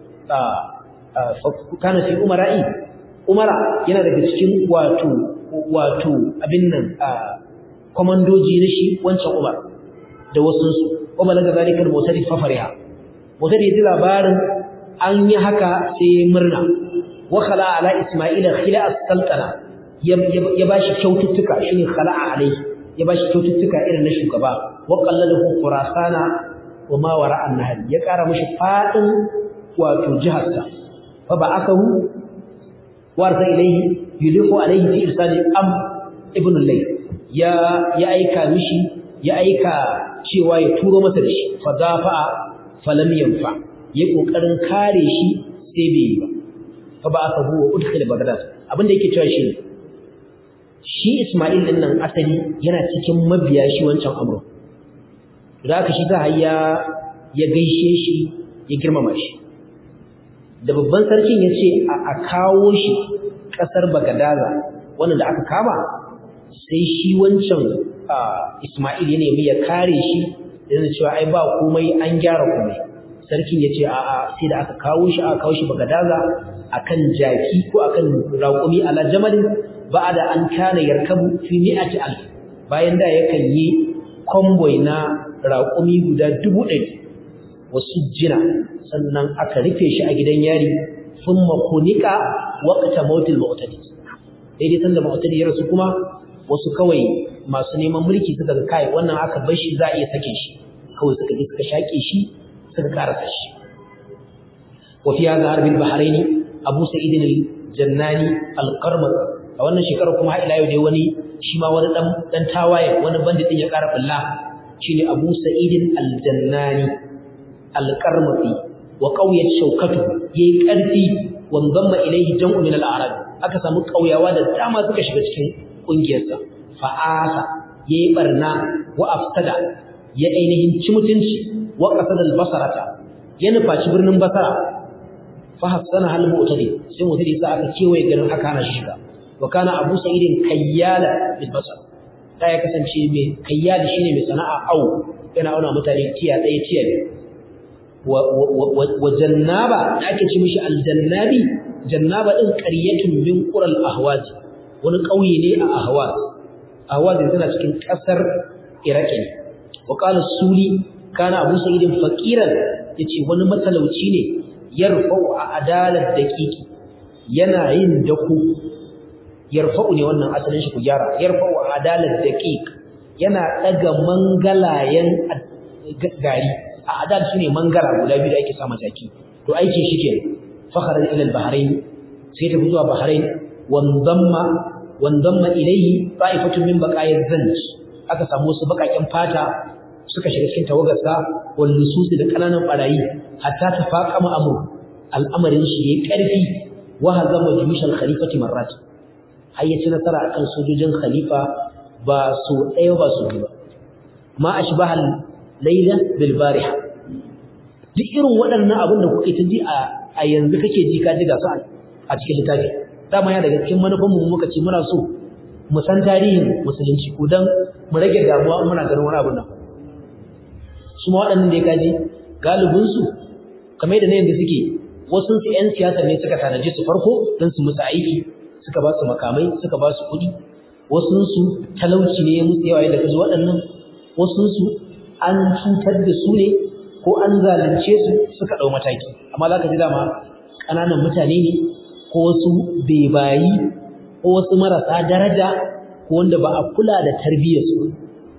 kana fi umara'i umara yana daga cikin wato wato abin nan komandoji na shi wancan umar da wasu su kuma daga zalikar motari fafariha motari ji labarin an yi haka sai murna wa khala ala isma'ila khila as-sultana ya bashi kyaututtuka shine khala'a alai ya bashi kyaututtuka irin na shugaba wa qallalahu khurasana wa ma wara an-nahr ya kara mishi fadin wato jiharsa fa ba'athahu warsa ilayhi yulihu alayhi fi irsali am ibn al ya ya aika mishi ya aika cewa ya turo masa da shi fa dafa falam yanfa ya kokarin kare shi sai bai yi ba fa ba aka huwa udkhil bagdad abinda yake cewa shi shi Isma'il din nan asali yana cikin mabiya shi wancan amro da aka shi ta hayya ya gaishe shi ya girmama shi da babban sarkin ya ce a kawo shi kasar bagadaza wannan da aka kama sai shi wancan Isma'il ya nemi ya kare shi yana cewa ai ba komai an gyara komai sarkin ya ce a'a sai da aka kawo shi aka kawo shi bagadaza akan jaki ko akan raƙumi ala jamalin ba'da an kana yarkabu fi mi'ati alf bayan da yakan yi convoy na raƙumi guda dubu ɗari wasu jina sannan aka rufe shi a gidan yari thumma khunika waqta mautil mu'tadi daidai sanda mu'tadi ya rasu kuma wasu kawai masu neman mulki suka ga kai wannan aka bar shi za a iya sake shi kawai suka je suka shake shi suka karasa shi wa fi hadha harbil bahraini abu sa'id al-jannani al-qarmaz a wannan shekarar kuma har ila yau dai wani shi ma wani dan dan tawaye wani bandit din ya kara bulla shine abu sa'id al-jannani al-qarmazi wa qawiyat shawkatu yayi karfi wanzamma ilayhi jam'u min al-a'rab aka samu kauyawa da dama suka shiga cikin kungiyarsa fa'asa yayi barna wa afsada ya ainihin ci mutunci wa qasada al-basarata ya nufaci birnin basara fa hasana hal mu'tadi sai mu'tadi sa aka kewaye garin aka hana shi shiga wa kana abu sa'idin kayyala bil basar da ya kasance mai kayyali shine mai sana'a au yana auna mutane tiya ɗaya tiya biyu wa jannaba da ake ce mishi aljannabi jannaba din qaryatun min qural ahwaz wani kauye ne a ahwaz ahwaz tana cikin kasar iraki ne wa qala suli kana abu sa'idin faqiran yace wani matalauci ne yarfa'u a adalat daqiqi yana yin dako yarfa'u ne wannan asalin shi ku gyara yarfa'u a adalat daqiq yana daga mangalayen gari a adal shine mangara guda biyu da ake sa jaki to aikin shi ke fakhara ila al-bahrain sai ta zuwa bahrain wandamma wandamma ilayhi ta'ifatun min baqa'iz zanj aka samu su bakakin fata suka shiga cikin tawagarsa wal nususi da kananan barayi hatta tafaqama amru al'amarin shi yayi karfi wa hazama juyushal khalifati marrat har ya ci nasara akan sojojin khalifa ba so ɗaya ba so biyu ba ma ashbahal laila bil bariha duk irin waɗannan abin da kuke ta ji a yanzu kake ji ka ji ga su a cikin littafi dama ya daga cikin manufan mu muka ce muna so mu san tarihin musulunci ko dan mu rage damuwa muna ganin wani abin nan su ma waɗannan da ya kaji galibin su kamar da na yanzu suke wasu su ƴan siyasa ne suka tanaje su farko don su musu aiki suka ba su makamai suka ba su kuɗi wasu su talauci ne musu yawa yadda kaji waɗannan wasu su an cutar da su ne ko an zalunce su suka ɗau mataki amma za ka ji dama ƙananan mutane ne ko wasu bebayi ko wasu marasa daraja ko wanda ba a kula da tarbiyyarsu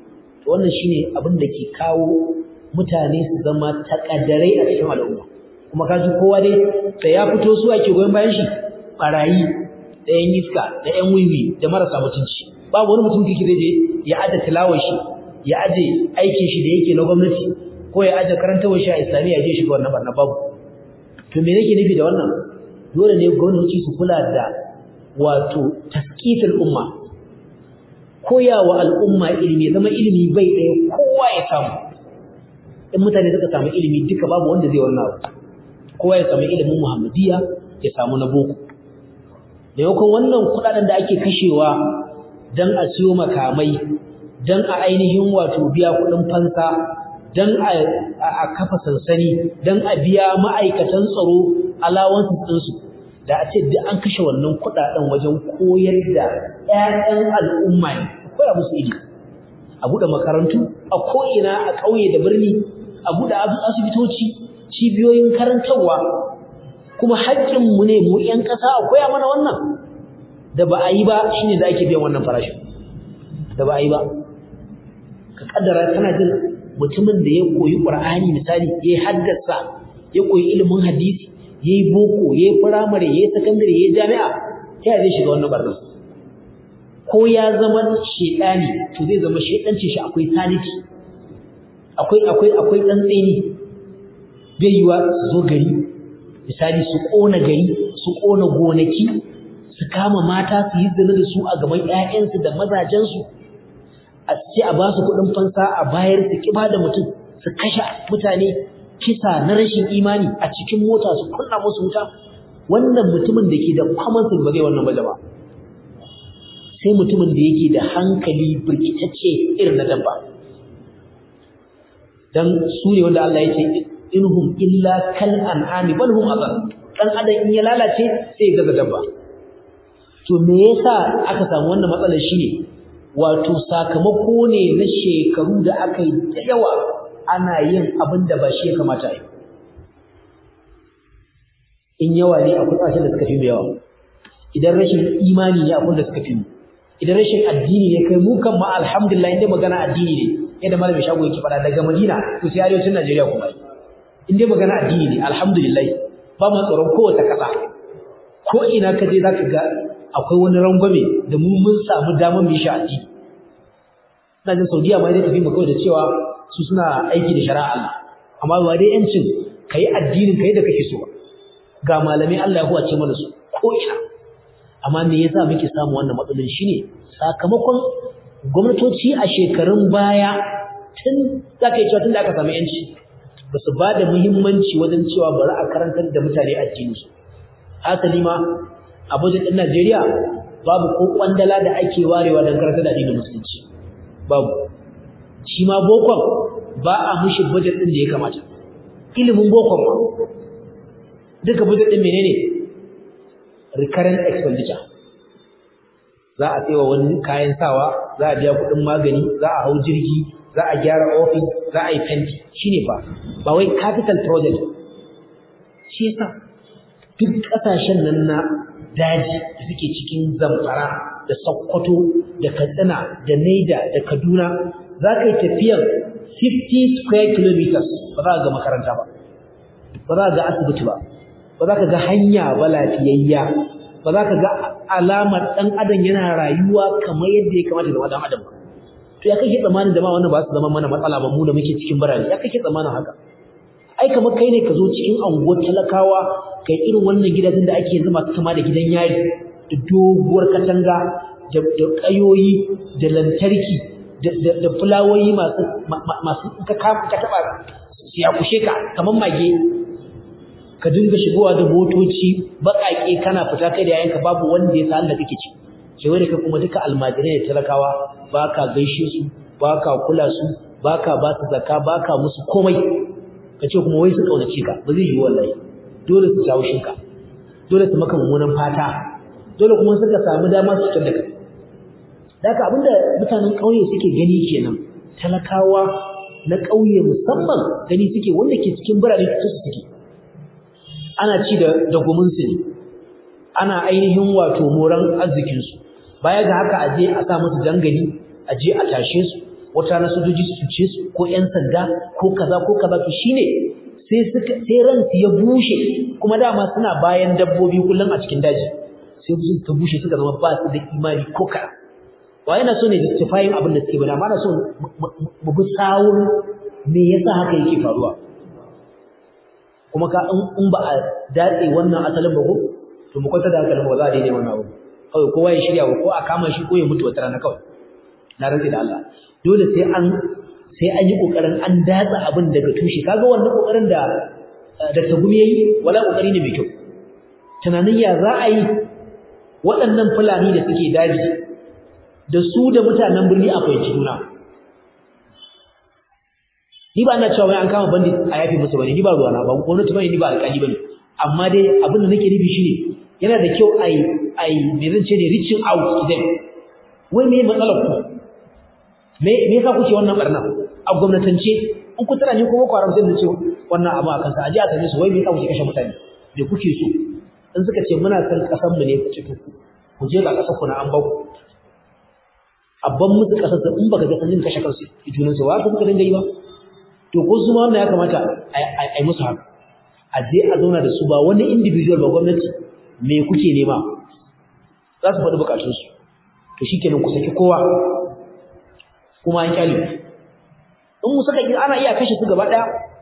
wannan shine abin da ke kawo mutane su zama takaddarai a cikin al'umma kuma kaji kowa dai da ya fito su ake goyon bayan shi barayi da yan iska da yan wiwi da marasa mutunci babu wani mutum kike zai je ya aje tilawar shi ya aje aikin shi da yake na gwamnati ko ya aje karantawar shi a islamiyya je shiga wannan barna babu to me nake nufi da wannan dole ne gwamnati su kula da wato taskifin umma koyawa al'umma ilimi zama ilimi bai ɗaya kowa ya samu in mutane suka samu ilimi duka babu wanda zai wannan abu kowa ya samu ilimin muhammadiya ya samu na boko maimakon wannan kuɗaɗen da ake kashewa don a siyo makamai don a ainihin wato biya kuɗin fansa don a kafa sansani don a biya ma'aikatan tsaro alawansu ɗinsu da a ce duk an kashe wannan kuɗaɗen wajen koyar da 'ya'yan al'umma ne koya musu ilimi a buɗe makarantu a ko'ina a ƙauye da birni a buɗe asibitoci cibiyoyin karantarwa kuma haƙƙinmu ne mu 'yan ƙasa a koya mana wannan da ba a yi ba shine da ake biyan wannan farashin da ba a yi ba ka kaddara kana jin mutumin da ya koyi Qur'ani misali ya haddasa ya koyi ilimin hadisi yayi boko yayi firamare yayi sakandare yayi jami'a ta zai shiga wannan barnas ko ya zama shedani to zai zama shedancin shi akwai sanity akwai akwai akwai dan tsini bai yiwa su zo gari misali su kona gari su kona gonaki su kama mata su yi zina da su a gaban ƴaƴansu da mazajensu a ce a ba su kuɗin fansa a bayar su kiba da mutum su kashe mutane kisa na rashin imani a cikin mota su kunna musu wuta wannan mutumin da ke da common sense ba zai wannan ba jama'a sai mutumin da yake da hankali birkitacce irin na dabba dan su ne wanda Allah ya ce inhum illa kal an'ami bal hum adall dan adam in ya lalace sai ya gaza dabba to me yasa aka samu wannan matsalar shine wato sakamako ne na shekaru da aka yi da yawa ana yin abin da ba shi ya kamata yi in yawa ne akwai ƙasashen da suka fi mu yawa idan rashin imani ne akwai da suka fi mu idan rashin addini ne kai mu kan ma alhamdulillah inda magana addini ne yadda malamin shago yake faɗa daga Madina to sai arewacin Najeriya kuma in dai magana addini ne alhamdulillah ba mu tsoron kowace ƙasa ko ina ka je zaka ga akwai wani rangwame da mu mun samu damar mu yi shi addini ina jin Saudiya ma dai tafi mu kawai da cewa su suna aiki da shari'a Allah amma ba dai yancin kai addinin kai da kake so ga malamai Allah ya huwace mana su ko ina amma me yasa muke samu wannan matsalolin shine sakamakon gwamnatoci a shekarun baya tun zaka yi cewa tun da aka samu yanci ba su ba da muhimmanci wajen cewa bari a karantar da mutane addini su hasali ma a budget ɗin Najeriya babu ko kwandala da ake warewa don karantar da addinin musulunci babu shi ma bokon ba a mushi budget ɗin da ya kamata ilimin bokon ma duka budget ɗin menene recurrent expenditure za a tsewa wani kayan sawa za a biya kuɗin magani za a hau jirgi za a gyara ofis za a yi fenti shine fa ba wai capital project shi yasa duk ƙasashen nan na daji da suke cikin zamfara da sokoto da katsina da naida da kaduna za ka yi tafiyar 50 square kilometers ba za ka ga makaranta ba ba za ka ga asibiti ba ba za ka ga hanya ba lafiyayya ba za ka ga alamar ɗan adam yana rayuwa kamar yadda ya kamata da ɗan adam ba to ya kake tsammanin da ma wannan ba su zama mana matsala ba mu da muke cikin birane ya kake tsammanin haka ai kamar kai ne ka zo cikin anguwar talakawa kai irin wannan gidajen da ake yanzu masu kama da gidan yari da doguwar katanga da ƙayoyi da lantarki da fulawoyi masu masu ka taɓa su ya kushe ka kamar mage ka dinga shigowa da motoci baƙaƙe kana fita kai da yayanka babu wanda ya san da kake ci sai da kai kuma duka almajirai da talakawa ba ka gaishe su ba ka kula su ba ka ba su zakka ba ka musu komai ka ce kuma wai su kaunace ka ba zai yi wallahi dole su jawo shinka dole su maka mummunan fata dole kuma suka samu dama su fitar da kai da haka abinda mutanen ƙauye suke gani kenan talakawa na ƙauye musamman gani suke wanda ke cikin birane su suke ana ci da da gumunsu ne ana ainihin wato moran arzikinsu baya ga haka aje a sa musu jangali aje a tashe su wata na sojoji su ce su ko ƴan sanda ko kaza ko kaza to shine sai suka sai ransu ya bushe kuma dama suna bayan dabbobi kullum a cikin daji sai su ta bushe suka zama ba su da imani ko kaɗan wa yana so ne justifying abin da suke bada amma na so mu bi sawun me yasa haka yake faruwa kuma ka in ba a datse wannan asalin ba ko to mu kwanta da hankalin ba za a daidai wannan abu kawai kowa ya shirya ko a kama shi ko ya mutu wata rana kawai na rantsi da Allah dole sai an sai an yi kokarin an datsa abin daga tushe kaga wannan kokarin da da tagumi yayi wala kokari ne mai kyau tunanin ya za a yi waɗannan fulani da suke daji da su da mutanen birni a fahimci juna ni ba ina cewa wai an kama bandit a yafi musu bane ni ba ruwana ba gwamnati bane ni ba alƙali bane amma dai abin da nake nufi shine yana da kyau ai ai me zan ce ne reaching out to them wai me matsalar ku me me yasa kuke wannan barna a gwamnatance in ku tana ni ko boko haram sai da ce wannan abu a kansa aje a same su wai me yasa kuke kashe mutane me kuke so in suka ce muna san kasan mu ne ku ce ku je ga kasar ku na an ba ku abban musu kasar su in baka ga sanin kashe kansu junan su wa ku kuka dinga yi ba to ko su ma wannan ya kamata a yi musu haka a je a zauna da su ba wani individual ba gwamnati me kuke nema za su faɗi bukatunsu to shi kenan ku saki kowa kuma an kyale in mu saka ana iya kashe su gaba ɗaya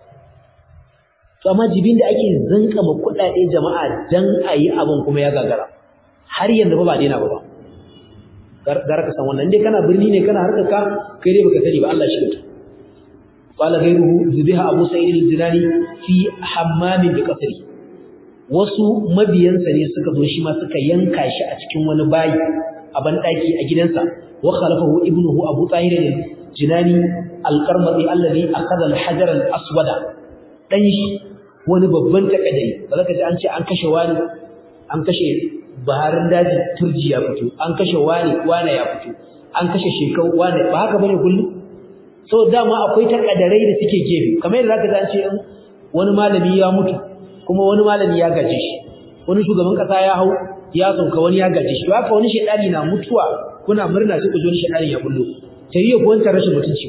to amma jibin da ake zanka ma kuɗaɗe jama'a dan a yi abin kuma ya gagara har yanzu ba ba daina ba ba gara ka san wannan dai kana birni ne kana harkar ka kai dai baka sani ba Allah shi ka قال غيره ذبح أبو سعيد الجلاني في حمام بقصره wasu mabiyansa ne suka zo shi ma suka yanka shi a cikin wani bayi a bandaki a gidansa wa khalafahu ibnuhu abu tahir al-jinani al-qarmati alladhi akhadha al-hajar al-aswada dan shi wani babban takadari ba zaka ji an ce an kashe wani an kashe baharin daji turji ya fito an kashe wani wani ya fito an kashe shekau wani ba haka bane kullum so dama akwai takadarai da suke gefe kamar yadda zaka ji an ce wani malami ya mutu kuma wani malami ya gaje shi wani shugaban kasa ya hau ya sauka wani ya gaje shi haka wani shedani na mutuwa kuna murna sai ku ji wani shedani ya bullo ta yi ku wanta rashin mutunci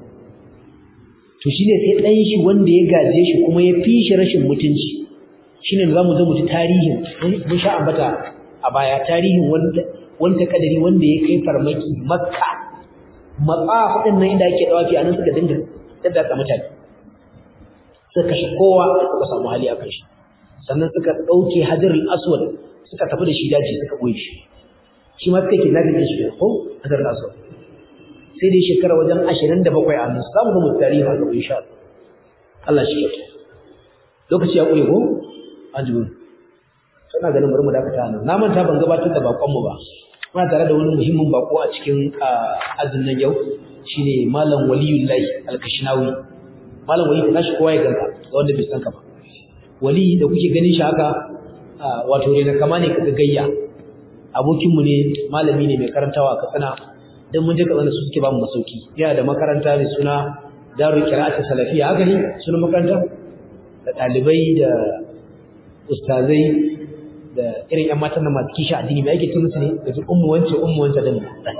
to shine sai dan shi wanda ya gaje shi kuma ya fi shi rashin mutunci shine da zamu zo mu ji tarihin mun sha ambata a baya tarihin wanda wanda kadari wanda ya kai farmaki makka matsaf din nan inda ake dawafi anan suka dinga daddaka mutane suka kashe kowa suka samu hali a kai sannan suka dauke hajarul aswad suka tafi da shi daji suka boye shi shi ma suka kidnapping din shi ko hajarul aswad sai dai shekara wajen 27 a nan zamu ga mu tarihi haka insha Allah Allah shi kyauta lokaci ya kure ko ajibu sana ganin bari mu dakata nan na manta ban gabatar da bakon mu ba muna tare da wani muhimmin bako a cikin azun nan yau shine malam waliyullahi alkashinawi malam wali ka tashi kowa ya ganka ga wanda bai san ka ba wali da kuke ganin shi haka wato ne na kama ne kaga gayya abokin mu ne malami ne mai karantawa a Katsina dan mun je Katsina su suke ba mu masauki yana da makaranta mai suna Darul Qira'at Salafiyya haka ne sunan makaranta da dalibai da ustazai da irin ƴan matan nan masu kishi addini mai ake tun musu ne da su ummu wance ummu wance din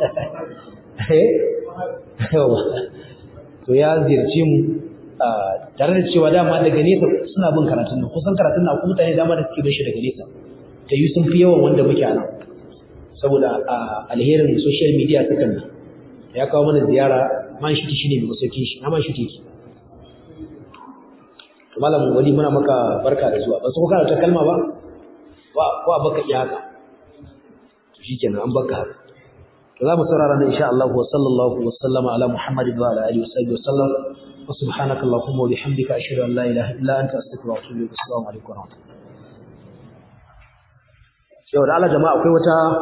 to ya ziyarce mu tare da cewa dama daga nesa suna bin karatun nan kusan karatun nan akwai mutane dama da suke bin shi daga nesa ta yi sun fi yawan wanda muke nan saboda alherin social media suka nan ya kawo mana ziyara man shi shi ne mai masaukin shi na man shi teki malam wali muna maka barka da zuwa ba su kuka ta kalma ba ba baka iya haka to shikenan an baka haka to za mu saurara nan insha Allah wa sallallahu wa sallama ala Muhammadin wa ala alihi wa sahbihi wa sallam wa subhanaka allahumma wa bihamdika ashhadu an la ilaha illa anta astaghfiruka wa atubu ilaik assalamu alaikum wa rahmatullahi yau da Allah jama'a akwai wata